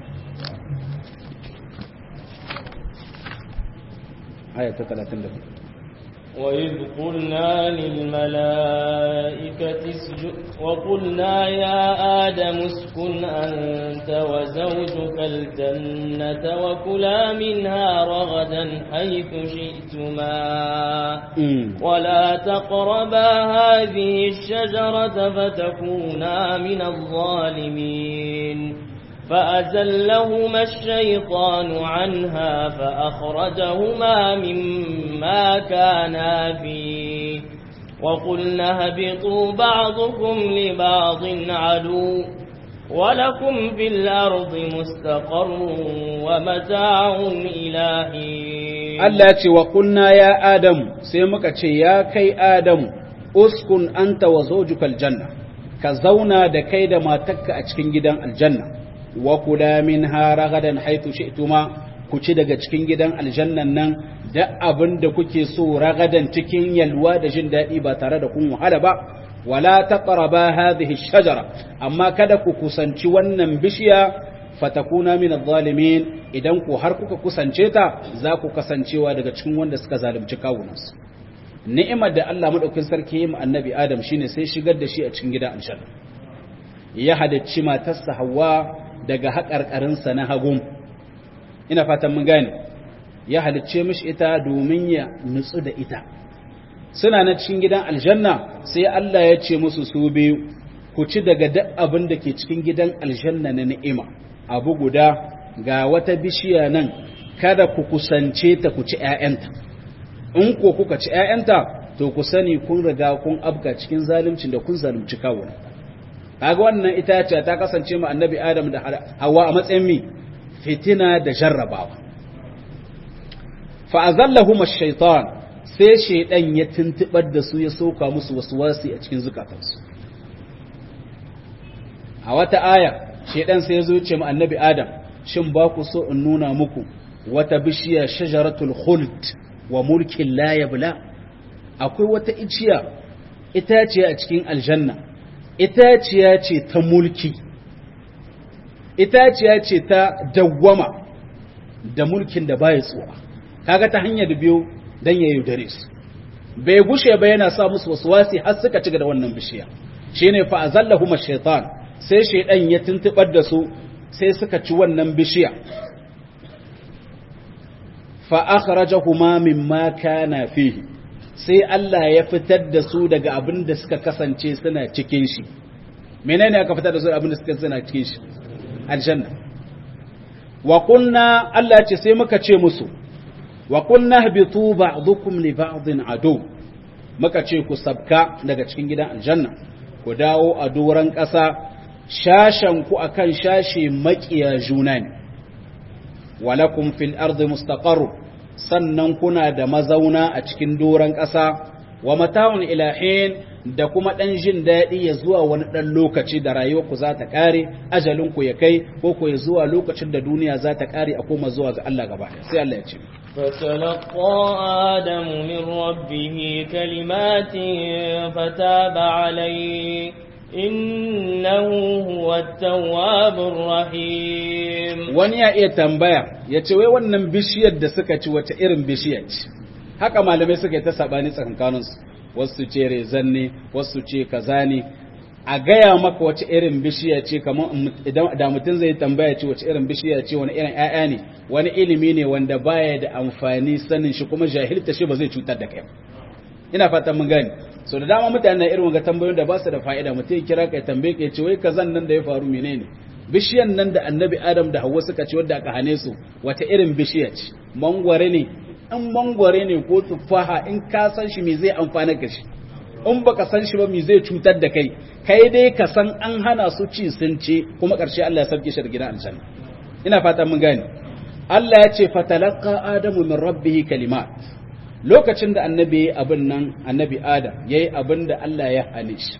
آية 30 وإذ قلنا للملائكة اسجد وقلنا يا آدم اسكن أنت وزوجك الجنة وكلا منها رغدا حيث شئتما ولا تقربا هذه الشجرة فتكونا من الظالمين فأزلهما الشيطان عنها فأخرجهما مما كانا فيه وقلنا اهبطوا بعضكم لبعض عدو ولكم في الأرض مستقر ومتاع إلى حين Allah ce wa kunna ya Adamu sai muka ce ya kai Adamu uskun anta wa zawjukal janna ka zauna da kai da matarka a cikin gidan aljanna wa kula minha ragadan haythu shi'tuma ku ci daga cikin gidan aljannan nan da abin da kuke so ragadan cikin yalwa da jin daɗi ba tare da kun wahala ba wala taqraba hadhihi shajara amma kada ku kusanci wannan bishiya fatakuna min adh-dhalimin idan ku har kuka kusance ta za ku kasancewa daga cikin wanda suka zalunci kawunansu ni'imar da Allah madaukakin sarki ya yi annabi Adam shine sai shigar da shi a cikin gidan aljanna ya hadacci matarsa Hawwa daga haƙarƙarinsa na hagun ina fatan mun gane ya halicce mishi ita domin ya nutsu da ita suna na cikin gidan aljanna sai Allah ya ce musu su biyu ku ci daga duk abin da ke cikin gidan aljanna na ni'ima abu guda ga wata bishiya nan kada ku kusance ta ku ci ƴaƴanta in ko kuka ci ƴaƴanta to ku sani kun riga kun abga cikin zaluncin da kun zalunci kawuna kaga wannan itaciya ta kasance mu annabi Adam da Hawwa a matsayin mi fitina da jarrabawa fa azallahum ash-shaytan sai shaydan ya tuntubar da su ya soka musu waswasi a cikin zukatansu a wata aya shaydan sai ya zo ce mu annabi Adam shin ba ku so in nuna muku wata bishiya shajaratul khuld wa mulkin la yabla akwai wata iciya itaciya a cikin aljanna itaciya ce ta mulki itaciya ce ta dawwama da mulkin da baya tsuwa kaga ta hanyar biyu dan ya yaudare su bai gushe ba yana sa musu waswasi har suka ci da wannan bishiya shine fa azallahum ash-shaytan sai shaydan ya tuntubar da su sai suka ci wannan bishiya fa akhrajahuma mimma kana fihi sai Allah ya fitar da su daga abin da suka kasance suna cikin shi menene aka fitar da su abin da suka suna cikin shi aljanna wa kunna Allah ce sai muka ce musu wa kunna habitu ba'dukum li ba'din adu muka ce ku sabka daga cikin gidan aljanna ku dawo a doran ƙasa shashan ku akan shashe makiya juna ne walakum fil ardi mustaqarr sannan kuna da mazauna a cikin doran ƙasa wa mata'un ilahin da kuma ɗan jin daɗi ya zuwa wani ɗan lokaci da rayuwarku za ta ƙare ajalinku ya kai ko ku ya zuwa lokacin da duniya za ta ƙare a koma zuwa ga Allah gaba sai Allah ya ce فتلقى آدم من ربه كلمات فتاب عليه إنه هو التواب الرحيم wani ya iya tambaya ya ce wai wannan bishiyar da suka ci wata irin bishiyar ce haka malamai suka yi ta sabani tsakankaninsu wasu ce rezan ne wasu ce kaza ne a gaya maka wace irin bishiya ce kamar idan da mutum zai tambaya ce wace irin bishiya ce wani irin ƴaƴa ne wani ilimi ne wanda baya da amfani sanin shi kuma jahilta shi ba zai cutar da kai ina fatan mun gane so da dama mutane na irin wanga tambayoyin da ba su da fa'ida mutum ya kira ka tambaye ka ce wai kazan nan da ya faru menene bishiyan nan da annabi adam da hawa suka ci wadda aka hane su wata irin bishiya ce mangware ne in mangware ne ko tufaha in ka san shi me zai amfana ka shi in baka san shi ba me zai cutar da kai kai dai ka san an hana su ci sun ce kuma ƙarshe Allah ya sauke shi da gidan aljanna ina fata mun gane Allah ya ce fatalaqa adamu min rabbih kalimat lokacin da annabi abin nan annabi adam yayi abin da Allah ya hane shi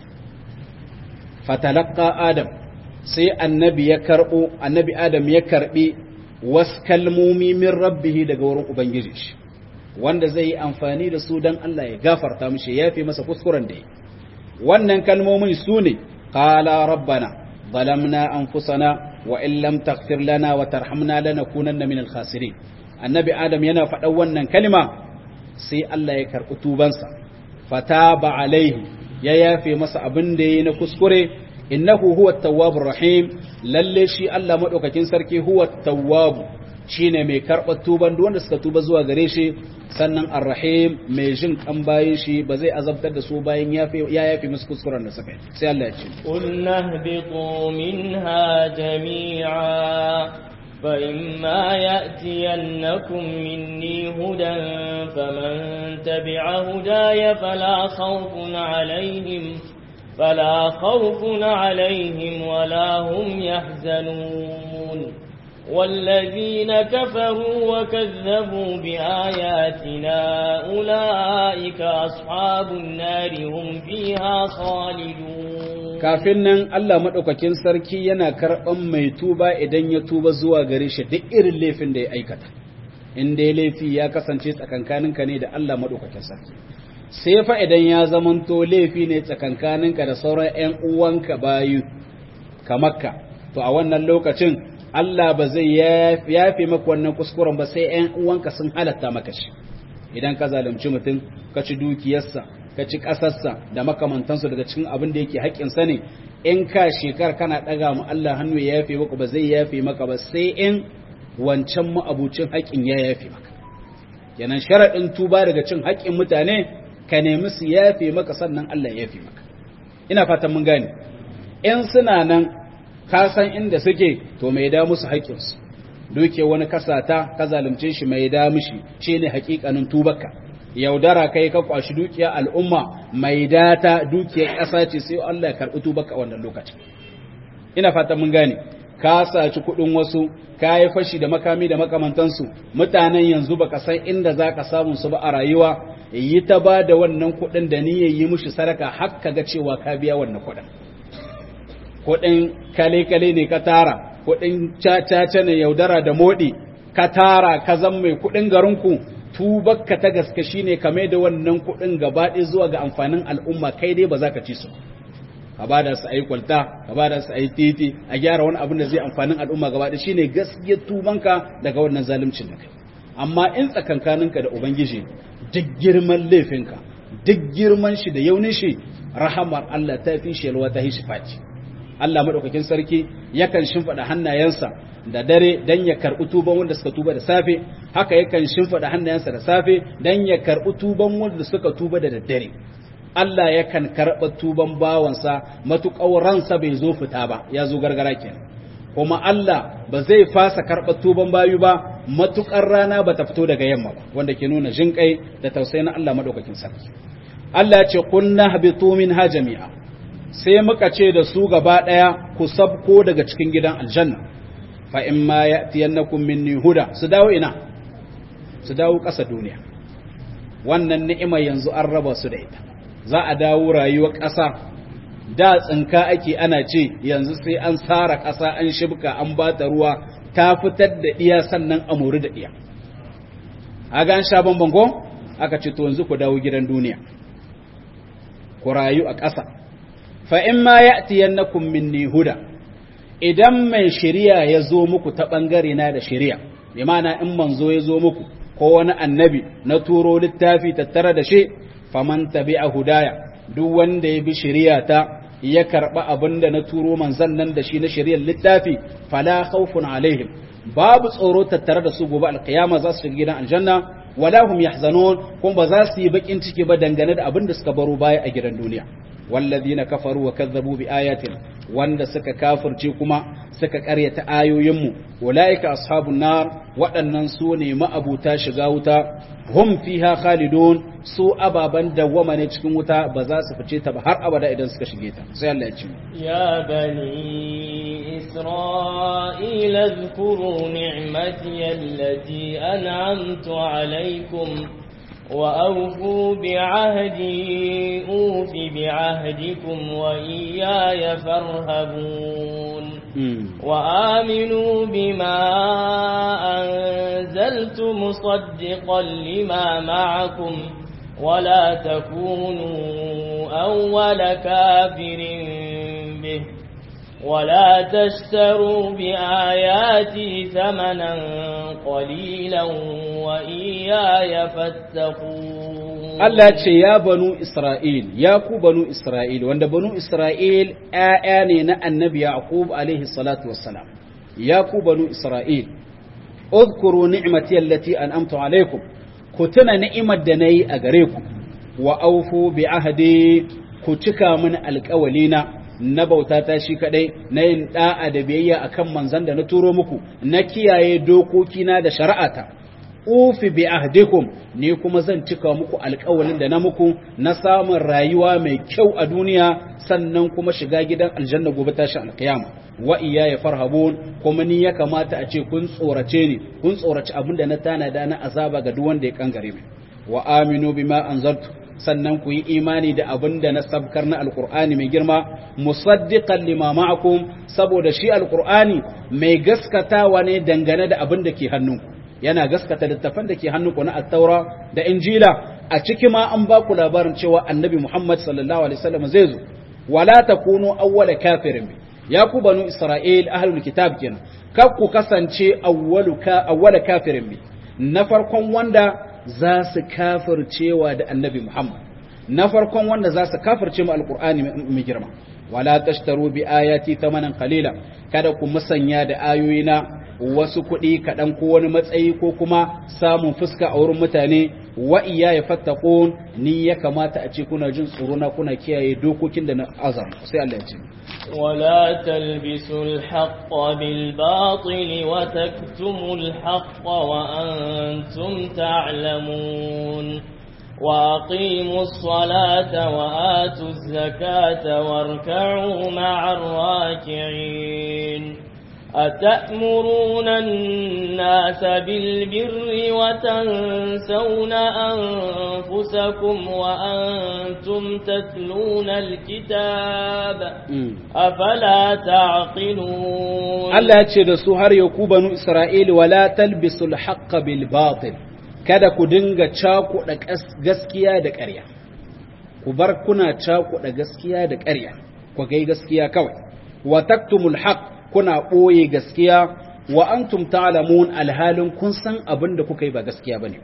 fatalaqa adam sai annabi ya karbo annabi adam ya karbi wasu kalmomi min rabbihi daga wurin ubangiji shi wanda zai yi amfani da su don Allah ya gafarta mishi ya fi masa kuskuren da yi wannan kalmomin su ne qala rabbana zalamna anfusana wa in lam taghfir lana wa tarhamna lanakunanna min al-khasirin annabi adam yana faɗan wannan kalma sai Allah ya karɓi tubansa fataba alaihi ya yafe masa abin da yayi na kuskure innahu huwa at-tawwabur rahim lalle shi Allah madaukakin sarki huwa at-tawwab shine mai karɓar tuban duk wanda suka tuba zuwa gare shi sannan ar-rahim mai jin kan bayin shi ba zai azabtar da su bayan ya yafe musu kuskuren da suka yi sai Allah ya ce قلنا اهبطوا منها جميعا فإما يأتينكم مني هدى فمن تبع هداي فلا خوف عليهم فلا خوف عليهم ولا هم يحزنون والذين كفروا وكذبوا بآياتنا أولئك أصحاب النار هم فيها خالدون kafin nan Allah maɗaukakin sarki yana karɓan mai tuba idan ya tuba zuwa gare shi duk irin laifin da ya aikata in dai laifi ya kasance tsakankaninka ne da Allah maɗaukakin sarki sai fa idan ya zamanto laifi ne tsakankaninka da sauran ƴan uwanka bayu kamakka to a wannan lokacin Allah ba zai yafe maka wannan kuskuren ba sai ƴan uwanka sun halatta maka shi idan ka zalunci mutum ka ci dukiyarsa ka ci ƙasarsa da makamantansu daga cikin abin da yake haƙƙinsa ne in ka shekar kana ɗaga mu Allah hannu ya yafe maka ba zai yafe maka ba sai in wancan ma'abucin haƙƙin ya yafe maka kenan sharaɗin tuba daga cin haƙƙin mutane ka nemi su yafe maka sannan Allah ya yafe maka ina fatan mun gane in suna nan ka san inda suke to mai da musu haƙƙinsu duke wani kasata ka zalunce shi mai da mishi shine haƙiƙanin tubarka yaudara kai ka kwashi dukiya al'umma mai data dukiyar ƙasa ce sai Allah ya karɓi tubarka wannan lokacin ina fatan mun gane ka saci kuɗin wasu ka yi fashi da makami da makamantansu mutanen yanzu baka san inda za ka samun su ba a rayuwa yi ta ba da wannan kuɗin da niyyar yi mushi sadaka har ka ga cewa ka biya wannan kuɗin kuɗin kale-kale ne ka tara kuɗin caca ne yaudara da moɗi ka tara ka zan mai kuɗin garinku tubakka ta gaske shine kame da wannan kuɗin gaba ɗaya zuwa ga amfanin al'umma kai dai ba za ka ci su ka ba da su a yi kwalta ka ba da su a yi titi a gyara wani abin da zai amfanin al'umma gaba ɗaya shine gaskiyar tubanka daga wannan zaluncin da kai amma in tsakankaninka da ubangiji duk girman laifinka duk girman shi da yaunin shi rahamar Allah ta fi shi yalwa ta shi faci Allah madaukakin sarki yakan shimfida hannayensa da dare dan ya karbi tuban wanda suka tuba da safe haka yakan shimfida hannayensa da safe dan ya karbi tuban wanda suka tuba da daddare Allah yakan karba tuban bawansa matuƙar ransa bai zo fita ba ya zo gargara kenan kuma Allah ba zai fasa karɓar tuban bayu ba matuƙar rana ba ta fito daga yamma ba wanda ke nuna jinƙai da tausayi na Allah maɗaukakin sarki Allah ce kunna habitu minha jami'a sai muka ce da su gaba ɗaya ku sabko daga cikin gidan aljanna fa in ma ya'tiyannakum minni huda su dawo ina su dawo ƙasa duniya wannan ni'ima yanzu an raba su da ita za a dawo rayuwar ƙasa da tsinka ake ana ce yanzu sai an tsara ƙasa an shibka an ba ta ruwa ta fitar da ɗiya sannan a mori da ɗiya a gan sha bamban ko aka ce to yanzu ku dawo gidan duniya ku rayu a ƙasa fa in ma ya'tiyannakum minni huda idan mai shari'a ya zo muku ta bangare na da shari'a bi ma'ana in manzo ya zo muku ko wani annabi na turo littafi tattare da shi faman tabi'a hudaya duk wanda ya bi shari'a ta ya karba abin da na turo manzan nan da shi na shari'ar littafi fala khawfun alaihim babu tsoro tattare da su gobe alkiyama za su shiga gidan aljanna wala hum yahzanun kuma ba za su yi bakin ciki ba dangane da abin da suka baro baya a gidan duniya والذين كفروا وكذبوا بآياتنا wanda suka kafirce kuma suka karyata ayoyinmu ulaika ashabun nar waɗannan su ne ma'abuta shiga wuta hum fiha khalidun su ababan dawwama ne cikin wuta ba za su fice ta ba har abada idan suka shige ta sai Allah ya ce ya bani isra'ila zkuru ni'mati allati an'amtu alaykum وأوفوا بعهدي أوف بعهدكم وإياي فارهبون وآمنوا بما أنزلت مصدقا لما معكم ولا تكونوا أول كافر به ولا تشتروا بآياتي ثمنا قليلا وإياي فاتقون Allah ce ya banu Isra'il, ya ku banu Isra'il, wanda banu Isra'il ‘ya'ya ne na annabi Yaqub alaihi salatu wassalam, ya ku banu Isra'il, uzkuru ni'imati allati an'amtu alaikum, ku tuna ni'imar da na yi a gare ku, wa aufu bi ahadi ku cika min alƙawalina na bauta ta shi kadai na yin da'a da biyayya akan manzan da na turo muku na kiyaye dokokina da shari'ata ufi bi ahdikum ni kuma zan cika muku alƙawalin da na muku na samun rayuwa mai kyau a duniya sannan kuma shiga gidan aljanna gobe tashi alƙiyama wa ya farhabun kuma ni ya kamata a ce kun tsorace ni kun tsoraci abin da na tanada na azaba ga duk wanda ya kangare mai wa aminu bima anzartu sannan ku yi imani da abin da na sabkar na alkur'ani mai girma musaddiqan lima ma'akum saboda shi alkur'ani mai gaskatawa ne dangane da abin da ke hannunku yana gaskata littafan da ke hannunku na at-taura da injila a ciki ma an ba ku labarin cewa annabi muhammad sallallahu alaihi wasallam zai zo wala takunu awwala kafirin bi ya ku banu isra'il ahlul kitab kenan kar ku kasance awwalu ka awwala kafirin bi na farkon wanda za su kafircewa da annabi Muhammad na farkon wanda za su kafirce mu alqur'ani mai girma wala tashtaru bi ayati thamanan qalila kada ku musanya da ayoyina wasu kuɗi kaɗan ko wani matsayi ko kuma samun fuska a wurin mutane wa iya ya fattakun ni ya kamata a ce kuna jin tsoro na kuna kiyaye dokokin da na azam sai Allah ya ce ولا تلبسوا الحق بالباطل وتكتموا الحق وأنتم تعلمون وأقيموا الصلاة وآتوا الزكاة واركعوا مع الراكعين أتأمرون الناس بالبر وتنسون أنفسكم وأنتم تتلون الكتاب أفلا تعقلون الله يتشد سهر يكوبن إسرائيل ولا تلبسوا الحق بالباطل kada ku dinga cakuɗa gaskiya da ƙarya ku bar kuna cakuɗa gaskiya da ƙarya ku gai gaskiya kawai wa taktumul haqq kuna ɓoye gaskiya wa antum ta'lamun alhalin kun san abin da kuka yi ba gaskiya bane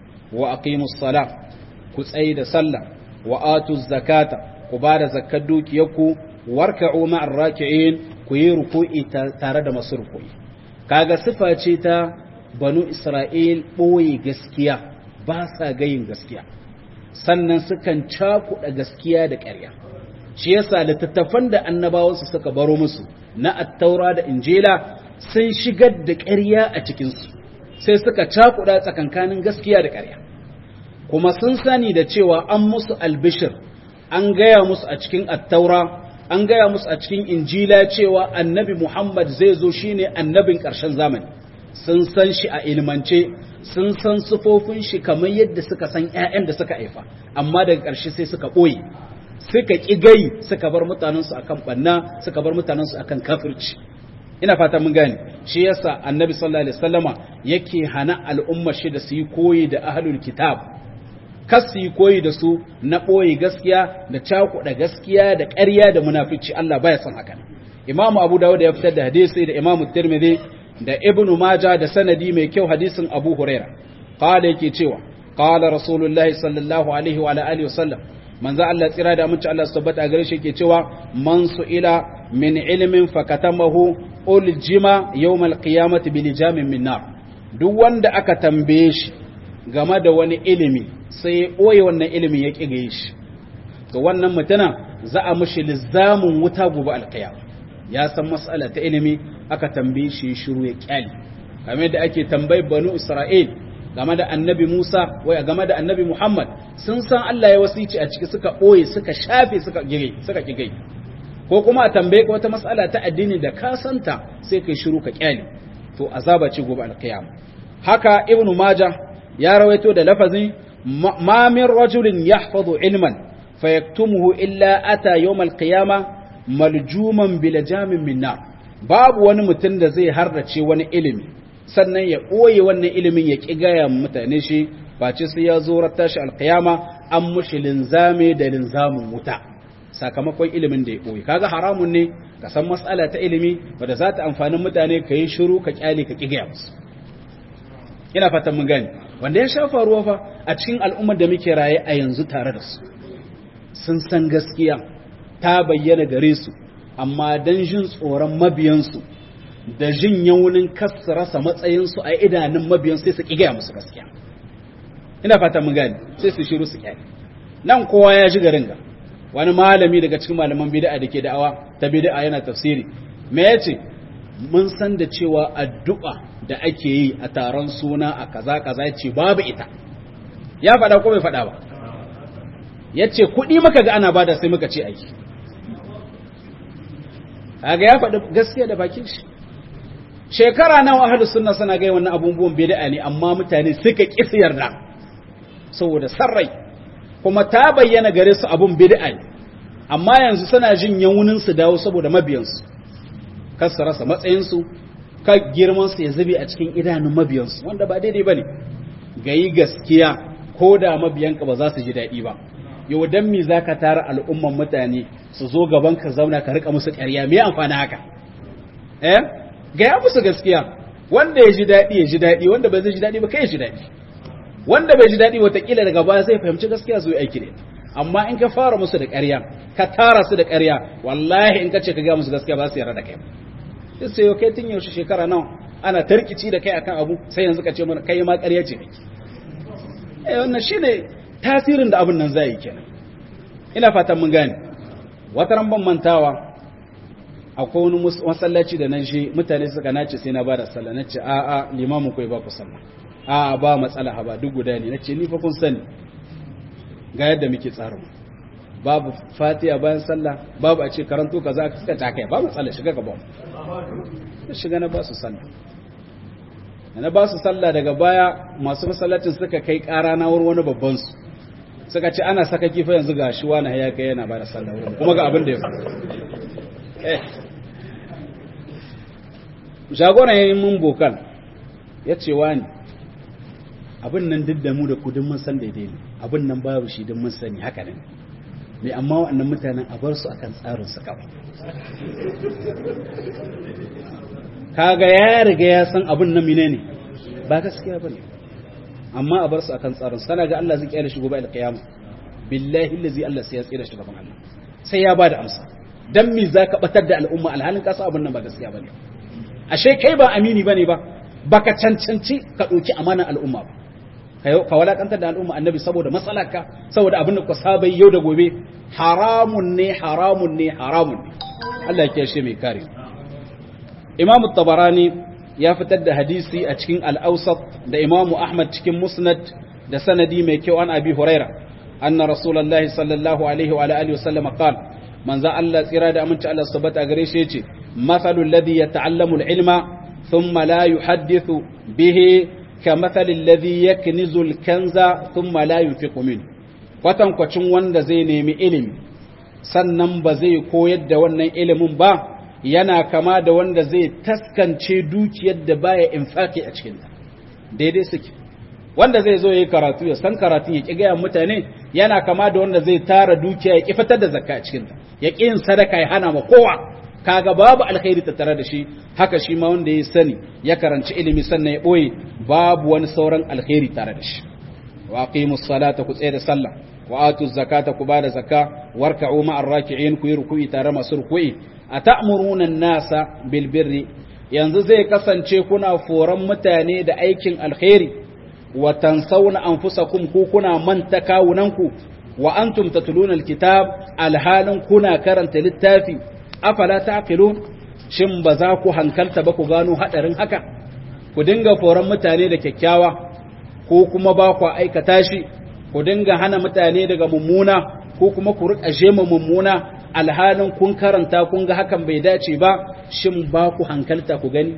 wa aqimus sala ku tsayi da sallah wa atuz zakata ku ba da zakkar dukiyarku warka'u ma'ar raki'in ku yi ruku'i tare da masu ruku'i kaga sifa ce ta banu isra'il ɓoye gaskiya ba sa gayin gaskiya sannan sukan cakuɗa gaskiya da ƙarya shi yasa littattafan da annabawansu suka baro musu na attaura da injila sun shigar da ƙarya a cikinsu sai suka cakuɗa tsakankanin gaskiya da ƙarya kuma sun sani da cewa an musu albishir an gaya musu a cikin attaura an gaya musu a cikin injila cewa annabi muhammad zai zo shine annabin ƙarshen zamani sun san shi a ilmance sun san sufofin shi kamar yadda suka san 'ya'yan da suka haifa amma daga ƙarshe sai suka ɓoye suka ƙi gai suka bar mutanensu akan ɓanna suka bar mutanensu akan kafirci ina fata mun gane shi yasa annabi sallallahu alaihi wasallama yake hana al'umma shi da su yi koyi da ahlul kitab kas su yi koyi da su na ɓoye gaskiya da cakuɗa gaskiya da ƙarya da munafici Allah baya son haka imamu abu dawud ya fitar da hadisi da imamu tirmidhi da ibnu maja da sanadi mai kyau hadisin abu huraira qala yake cewa qala rasulullahi sallallahu alaihi wa alihi wasallam manzo Allah tsira da aminci Allah su tabbata gare shi yake cewa man su'ila min ilmin fakatamahu uljima yawmal qiyamati bil jamin min nar duk wanda aka tambaye shi game da wani ilimi sai ya boye wannan ilimin ya kigaye shi to wannan mutuna za a mushi lizamin wuta gobe alqiyama ya san mas'ala ta ilimi aka tambaye shi shiru ya kyale kamar da ake tambayi banu isra'il game da annabi Musa wai game da annabi Muhammad sun san Allah ya wasici a ciki suka ɓoye suka shafe suka gire suka kigai ko kuma a tambaye ka wata mas'ala ta addini da ka santa sai kai shiru ka kyale to azaba ce gobe alqiyama haka ibn majah ya rawaito da lafazin ma min rajulin yahfazu ilman fayaktumuhu illa ata yawm alqiyama maljuman bil jamin min nar babu wani mutum da zai harrace wani ilimi sannan ya ɓoye wannan ilimin ya ƙi gaya mutane shi face sai ya zo ratta shi alƙiyama an mushi linzame da linzamin wuta sakamakon ilimin da ya ɓoye kaga haramun ne ka san matsala ta ilimi wadda za ta amfani mutane ka yi shiru ka ƙyale ka ƙi gaya musu ina fatan mun gani wanda ya sha faruwa fa a cikin al'ummar da muke raye a yanzu tare da su sun san gaskiya ta bayyana gare su amma dan jin tsoron mabiyansu da jin yaunin kasa rasa matsayinsu a idanun mabiyan sai su ƙigaya musu gaskiya ina fata mun gani sai su shiru su kyale nan kowa ya ji garin ga wani malami daga cikin malaman bid'a da ke da'awa ta bid'a yana tafsiri me yace mun san da cewa addu'a da ake yi a taron suna a kaza kaza yace babu ita ya faɗa ko bai faɗa ba yace kuɗi muka ga ana bada sai muka ce aiki kaga ya faɗi gaskiya da bakin shi shekara nawa ahlus sunna suna ga wannan abubuwan bid'a ne amma mutane suka kisa yarda saboda sarrai kuma ta bayyana gare su abun bid'a amma yanzu suna jin yawunin su dawo saboda mabiyansu kar su rasa matsayinsu ka girman su ya zube a cikin idanun mabiyansu wanda ba daidai bane gayi gaskiya ko da mabiyanka ba za su ji daɗi ba yau dan me zaka tara al'umman mutane su zo gaban ka zauna ka rika musu ƙarya me amfani haka eh gaya musu gaskiya wanda ya ji daɗi ya ji daɗi wanda bai zai ji daɗi ba kai ya ji daɗi wanda bai ji daɗi watakila daga baya zai fahimci gaskiya zo aiki da amma in ka fara musu da ƙarya ka tara su da ƙarya wallahi in ka ce ka ga musu gaskiya ba su yarda da kai sai sai yau kai tun yaushe shekara nawa ana tarkici da kai akan abu sai yanzu ka ce mana kai ma ƙarya ce kake eh wannan shine tasirin da abin nan zai yi kenan ina fatan mun gane wata ran ban mantawa akwai wani masallaci da nan shi mutane suka nace sai na bada sallah nace a a limamin kai ba ku sallah a ba matsala ha ba duk guda ne nace ni fa kun sani ga yadda muke tsarin babu fatiha bayan sallah babu a ce karanto kaza ka suka takai ba matsala shiga gaban shiga na ba su sallah na ba su sallah daga baya masu masallacin suka kai ƙara na wurin wani babban su suka ce ana saka kifa yanzu ga shi wani ya kai yana ba da sallah wurin kuma ga abin da ya faru jagoran yayin mun bokan ya ce wani abin nan duk da mu da kudin mun san daidai ne abin nan babu shi don mun sani haka ne mai amma waɗannan mutanen a bar su akan tsarin su kawai kaga ya riga ya san abin nan mine ne ba gaskiya bane amma a bar su akan tsarin sana ga Allah zai kiyaye shi gobe alqiyama billahi allazi Allah sai ya tsira shi gaban Allah sai ya bada amsa dan me zaka batar da al'umma alhalin kasa abin nan ba gaskiya bane ashe kai ba amini bane ba baka cancanci ka dauki amanan al'umma ba ka walakantar da al'umma annabi saboda matsalarka saboda abin da ku saba yau da gobe haramun ne haramun ne haramun ne Allah ya kiyashe mai kare Imam tabarani ya fitar da hadisi a cikin al-Awsat da Imam Ahmad cikin Musnad da sanadi mai kyau an Abi Huraira anna Rasulullahi sallallahu alaihi wa alihi wasallam qala manzo Allah tsira da aminci Allah subhanahu gare shi yace mathalul ladhi yata'allamu al-ilma thumma la yuhaddithu bihi kamathali alladhi yaknizu al-kanza thumma la yunfiqu minhu kwatankwacin wanda zai nemi ilimi sannan ba zai koyar da wannan ilimin ba yana kama da wanda zai taskance dukiyar da baya infaki a cikinta daidai suke wanda zai zo yi karatu ya san karatun ya ƙi gaya mutane yana kama da wanda zai tara dukiya ya ƙi fitar da zakka a cikinta ya ƙi yin sadaka ya hana ma kowa kaga babu alkhairi tattare da shi haka shi ma wanda ya sani ya karanci ilimi sannan ya ɓoye babu wani sauran alkhairi tare da shi wa aqimus salata ku tsaye da sallah wa atu zakata ku bada zakka warka'u ma'ar raki'in ku yi ruku'i tare masu ruku'i atamuruna an-nasa bil birri yanzu zai kasance kuna foran mutane da aikin alkhairi wa tansawna anfusakum ku kuna manta kawunanku wa antum tatluna alkitab alhalin kuna karanta littafi afala taqilun shin ba za ku hankalta ba ku gano hadarin haka ku dinga foran mutane da kyakkyawa ko kuma ba ku aikata shi ku dinga hana mutane daga mummuna ko kuma ku rika jema mummuna alhalin kun karanta kun ga hakan bai dace ba shin ba ku hankalta ku gani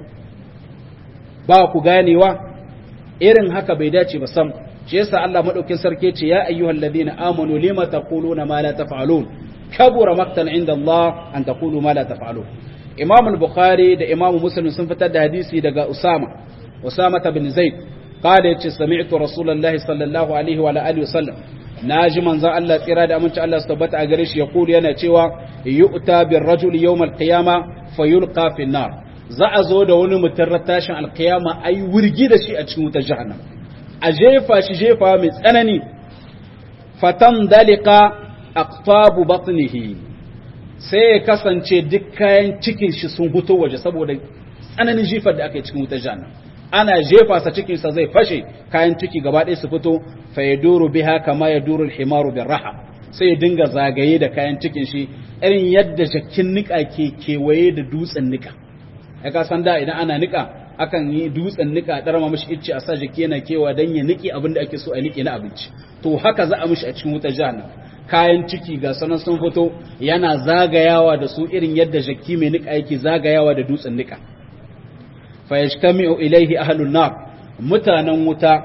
ba ku ganewa irin haka bai dace ba sam shi yasa Allah madaukin sarki ce ya ayyuhal ladina amanu lima taquluna ma la taf'alun kabura maktan inda Allah an taqulu ma la taf'alun Imam al-Bukhari da Imam Muslim sun fitar da hadisi daga Usama Usama bin Zaid قال يتي سمعت رسول الله صلى الله عليه وعلى اله وسلم naji manzon Allah tsira da aminci Allah su tabbata a gare shi ya kulu yana cewa yu'ta bir rajuli yawm al-qiyama fayulqa fi nar za a zo da wani mutum tashin al-qiyama ai wurgi da shi a cikin wutar jahannam a jefa shi jefa mai tsanani fatan dalika aqtabu batnihi sai ya kasance duk kayan cikin shi sun fito waje saboda tsananin jifar da aka yi cikin wutar jahannam ana jefa sa cikinsa zai fashe kayan ciki gaba ɗaya su fito fa ya duru biha kama ya duru himaru bin raha sai ya dinga zagaye da kayan cikin shi irin yadda jakin nika ke kewaye da dutsen nika ya ka san da idan ana nika akan yi dutsen nika ɗara ma mishi icce a sa jaki yana kewa dan ya niki abin da ake so a niki na abinci to haka za a mishi a cikin wutar jahannam kayan ciki ga sanan sun fito yana zagayawa da su irin yadda jaki mai nika yake zagayawa da dutsen nika fayajtami'u ilaihi ahlun nar mutanen wuta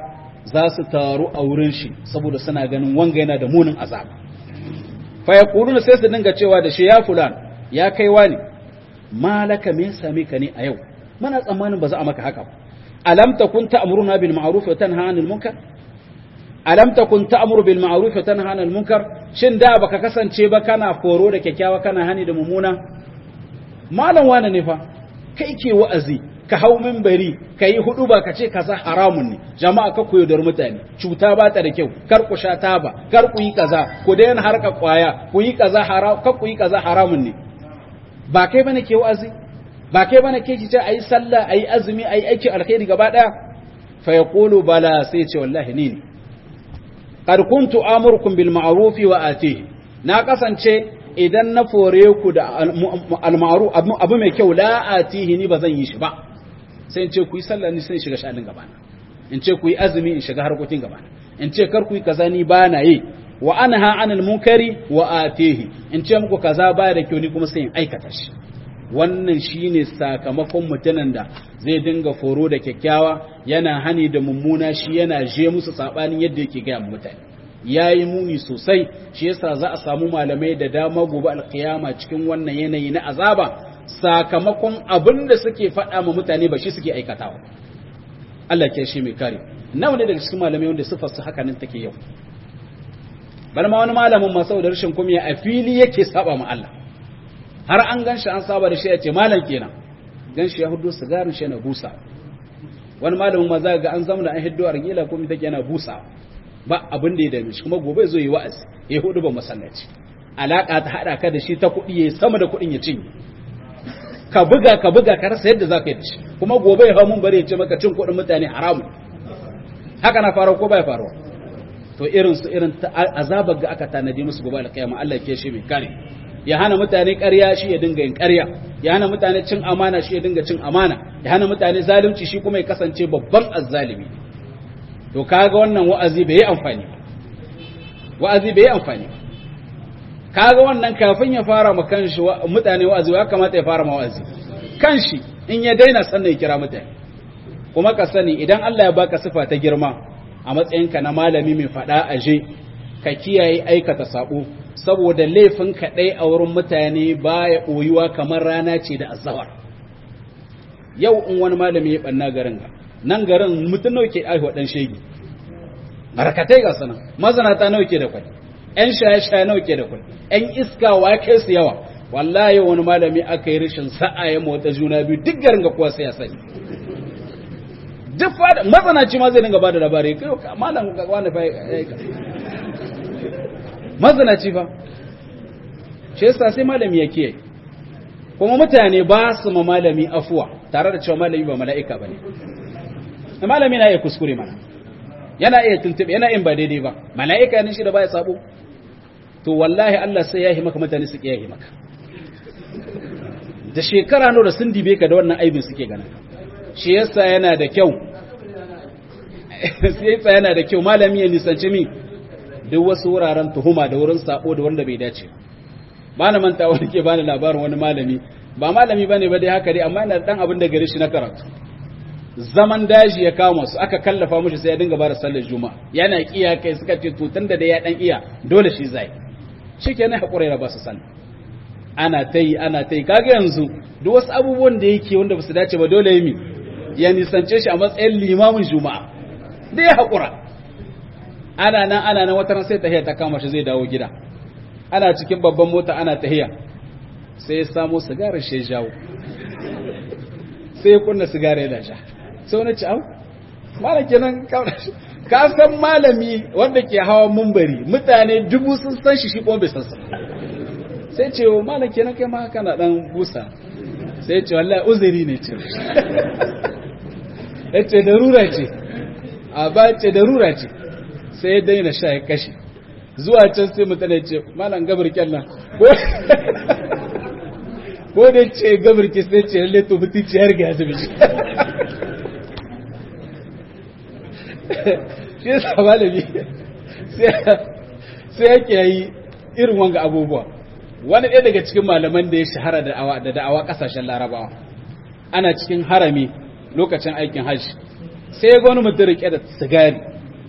za su taru a wurin shi saboda suna ganin wanga yana da munin azaba fa yaquluna sai su dinga cewa da shi ya fulan ya kai wani malaka me same ka ne a yau muna tsammanin ba za a maka haka ba alam takun ta'muruna bil ma'ruf wa tanha 'anil munkar alam takun ta'muru bil ma'ruf wa tanha 'anil munkar shin da baka kasance ba kana foro da kyakkyawa kana hani da mumuna malam wani ne fa kai ke wa'azi ka hau minbari ka yi hudu ba ka ce kaza haramun ne jama'a ka koyo dar mutane cuta ba ta da kyau kar ku sha taba kar ku yi kaza ku daina harka kwaya ku yi kaza haram kar ku yi kaza haramun ne ba kai bane ke wa'azi ba kai bane ke ce ayi sallah ayi azumi ayi aiki alkhairi gaba daya fa yaqulu bala sai ce wallahi ni ne qad kuntu amurukum bil ma'ruf wa atihi na kasance idan na fore ku da al ma'ruf abu mai kyau la atihi ni bazan yi shi ba sai in ce ku yi sallah ni sai in shiga shanin gabana in ce ku yi azumi in shiga harkokin gabana in ce kar ku yi kaza ni ba na yi wa anha anil munkari wa atihi in ce muku kaza ba da kyau ni kuma sai in aikata shi wannan shine sakamakon mutanen da zai dinga foro da kyakkyawa yana hani da mummuna shi yana je musu sabanin yadda yake ga mutane yayi muni sosai shi yasa za a samu malamai da dama gobe alkiyama cikin wannan yanayi na azaba sakamakon abin da suke faɗa ma mutane ba shi suke aikatawa Allah ke shi mai kare nawa ne daga cikin malamai wanda sifar su haka nan take yau bal ma wani malamin ma saboda rashin kumiya a fili yake saba ma Allah har an ganshi an saba da shi ya ce malam kenan ganshi ya hudu sigarin shi yana busa wani malamin ma za ga an zama da an hiddo argila kuma take yana busa ba abin da ya dame shi kuma gobe zo yi wa'azi ya hudu ba masallaci alaka ta hada ka da shi ta kuɗi ya sama da kuɗin ya cinye ka buga ka buga ka rasa yadda za ka yi da shi kuma gobe ya hau mun bari ya ce maka cin kuɗin mutane haramu haka na faruwa ko bai faruwa to irin su irin azabar ga aka tanadi musu gobe alƙiyama Allah ke shi mai kare ya hana mutane ƙarya shi ya dinga yin ƙarya ya hana mutane cin amana shi ya dinga cin amana ya hana mutane zalunci shi kuma ya kasance babban azzalimi to kaga wannan wa'azi bai yi amfani wa'azi bai yi amfani kaga wannan kafin ya fara ma kanshi mutane wa'azi ya kamata ya fara ma wa'azi kanshi in ya daina sannan ya kira mutane kuma ka sani idan Allah ya baka sifa ta girma a matsayinka na malami mai fada aje ka kiyaye aikata sabo saboda laifin kaɗai a wurin mutane baya ɓoyuwa kamar rana ce da azawar yau in wani malami ya ɓanna garin ga nan garin mutum nawa ke aihuwa ɗan shegi barkatai ga sana mazanata nawa ke da kwai ƴan shaye-shaye nawa ke da kwai ƴan iska wa kai su yawa wallahi wani malami aka yi rashin sa'a ya motsa juna biyu duk garin ga kuwa sai ya sani duk fada mazanaci ma zai dinga bada labari kai malam ga wani fa mazanaci fa shi yasa sai malami ya kiyaye kuma mutane ba su ma malami afuwa tare da cewa malami ba mala'ika bane malami na iya kuskure mana yana iya tuntube yana in ba daidai ba mala'ika ne shi da baya sabo to wallahi Allah sai ya yi maka mutane su kiyaye maka da shekara nawa da sun dibe ka da wannan aibin suke ganin shi yasa yana da kyau sai yasa yana da kyau malami ya nisanci mi duk wasu wuraren tuhuma da wurin sabo da wanda bai dace ba na manta wani ke bani labarin wani malami ba malami bane ba dai haka dai amma yana dan abin da gare shi na karatu zaman daji ya kama su aka kallafa mishi sai ya dinga bada sallar juma'a yana kiya kai suka ce to tunda da ya dan iya dole shi zai shikenan hakuri ya ba su sallah ana ta yi ana ta yi kaga yanzu duk wasu abubuwan da yake wanda ba su dace ba dole yi ya nisance shi a matsayin limamin juma'a da ya haƙura ana nan ana nan wata sai tahiya ta kama shi zai dawo gida ana cikin babban mota ana tahiya sai ya samo sigarar shi jawo sai ya kunna sigarar ya sha sai wani ci au malam kenan ka san malami wanda ke hawa mumbari mutane dubu sun san shi shi kuma bai san sa sai ce wa malam kenan kai ma kana dan busa sai ce wallahi uzuri ne ce yace darura ce a ba ce darura ce sai ya daina sha ya kashe zuwa can sai mutane ce malam gabar kyalla ko ko da ce gabar ki sai ce lalle to mutunci har ga zubi shi yasa malami sai yake yi irin wanga abubuwa wani ɗaya daga cikin malaman da ya shahara da da'awa da da'awa ƙasashen larabawa ana cikin harami lokacin aikin hajji sai ya ga wani mutum rike da sigari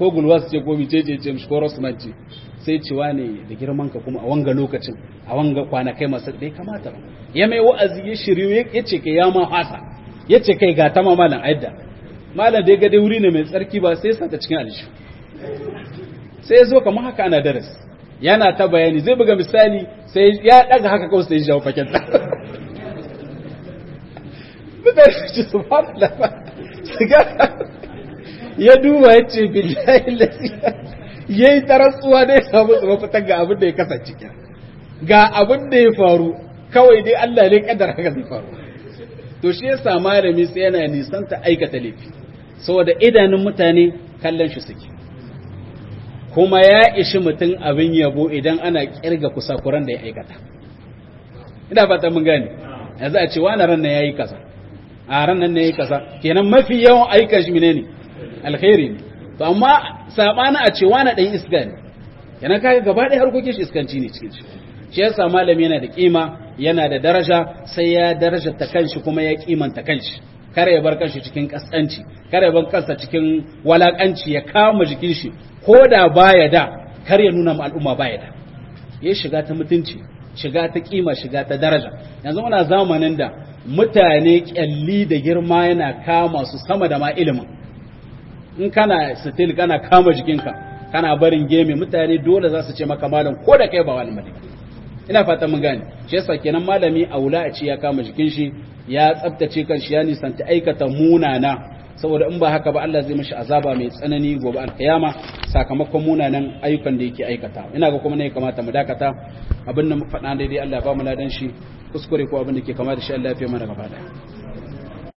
ko gulwas ce ko mice ce ce ko rosman ce sai cewa ne da girman ka kuma a wanga lokacin a wanga kwanakai masu bai kamata ba ya mai wa'azi ya shiryu ya ce kai ya ma hasa ya ce kai ga ta malam aidda malam da ya ga dai wuri ne mai tsarki ba sai sa ta cikin alishu sai ya zo kamar haka ana daras yana ta bayani zai buga misali sai ya daga haka kawai sai ya jawo fakin ta mutane su ci su fara ya duba ya ce billahi lasiya ya yi tarasuwa da ya samu tsoma fitar ga abin da ya kasance ga abin da ya faru kawai dai Allah ne kadar haka zai faru to shi ya sa malami sai yana nisan ta aikata laifi saboda idanun mutane kallon shi suke kuma ya ishi mutum abin yabo idan ana kirga kusakuran da ya aikata ina fata mun gane yanzu a ce wani ran nan yayi kaza a ran nan ne yayi kaza kenan mafi yawan aikan shi menene alkhairi ne to amma sabana a ce wani dan iska ne yana kaga gaba ɗaya harkokin shi iskanci ne cikin shi shi yasa malami yana da kima yana da daraja sai ya daraja ta kanshi kuma ya kimanta kanshi kare ya bar kanshi cikin kaskanci kare ya bar kansa cikin walakanci ya kama jikin shi ko da baya da kar ya nuna ma al'umma baya da ya shiga ta mutunci shiga ta kima shiga ta daraja yanzu muna zamanin da mutane kyalli da girma yana kama su sama da ma ilimin in kana still kana kama jikinka kana barin geme mutane dole za su ce maka malam ko da kai ba wani malami ina fata mun gane shi yasa kenan malami aula a ce ya kama jikin shi ya tsaftace kan shi ya nisanci aikata munana saboda in ba haka ba Allah zai mishi azaba mai tsanani gobe alkiyama sakamakon munanan ayyukan da yake aikata ina ga kuma ne kamata mu dakata abin da mu faɗa daidai Allah ya ba mu ladan shi kuskure ko abin da ke kama da shi Allah ya fi mana gaba daya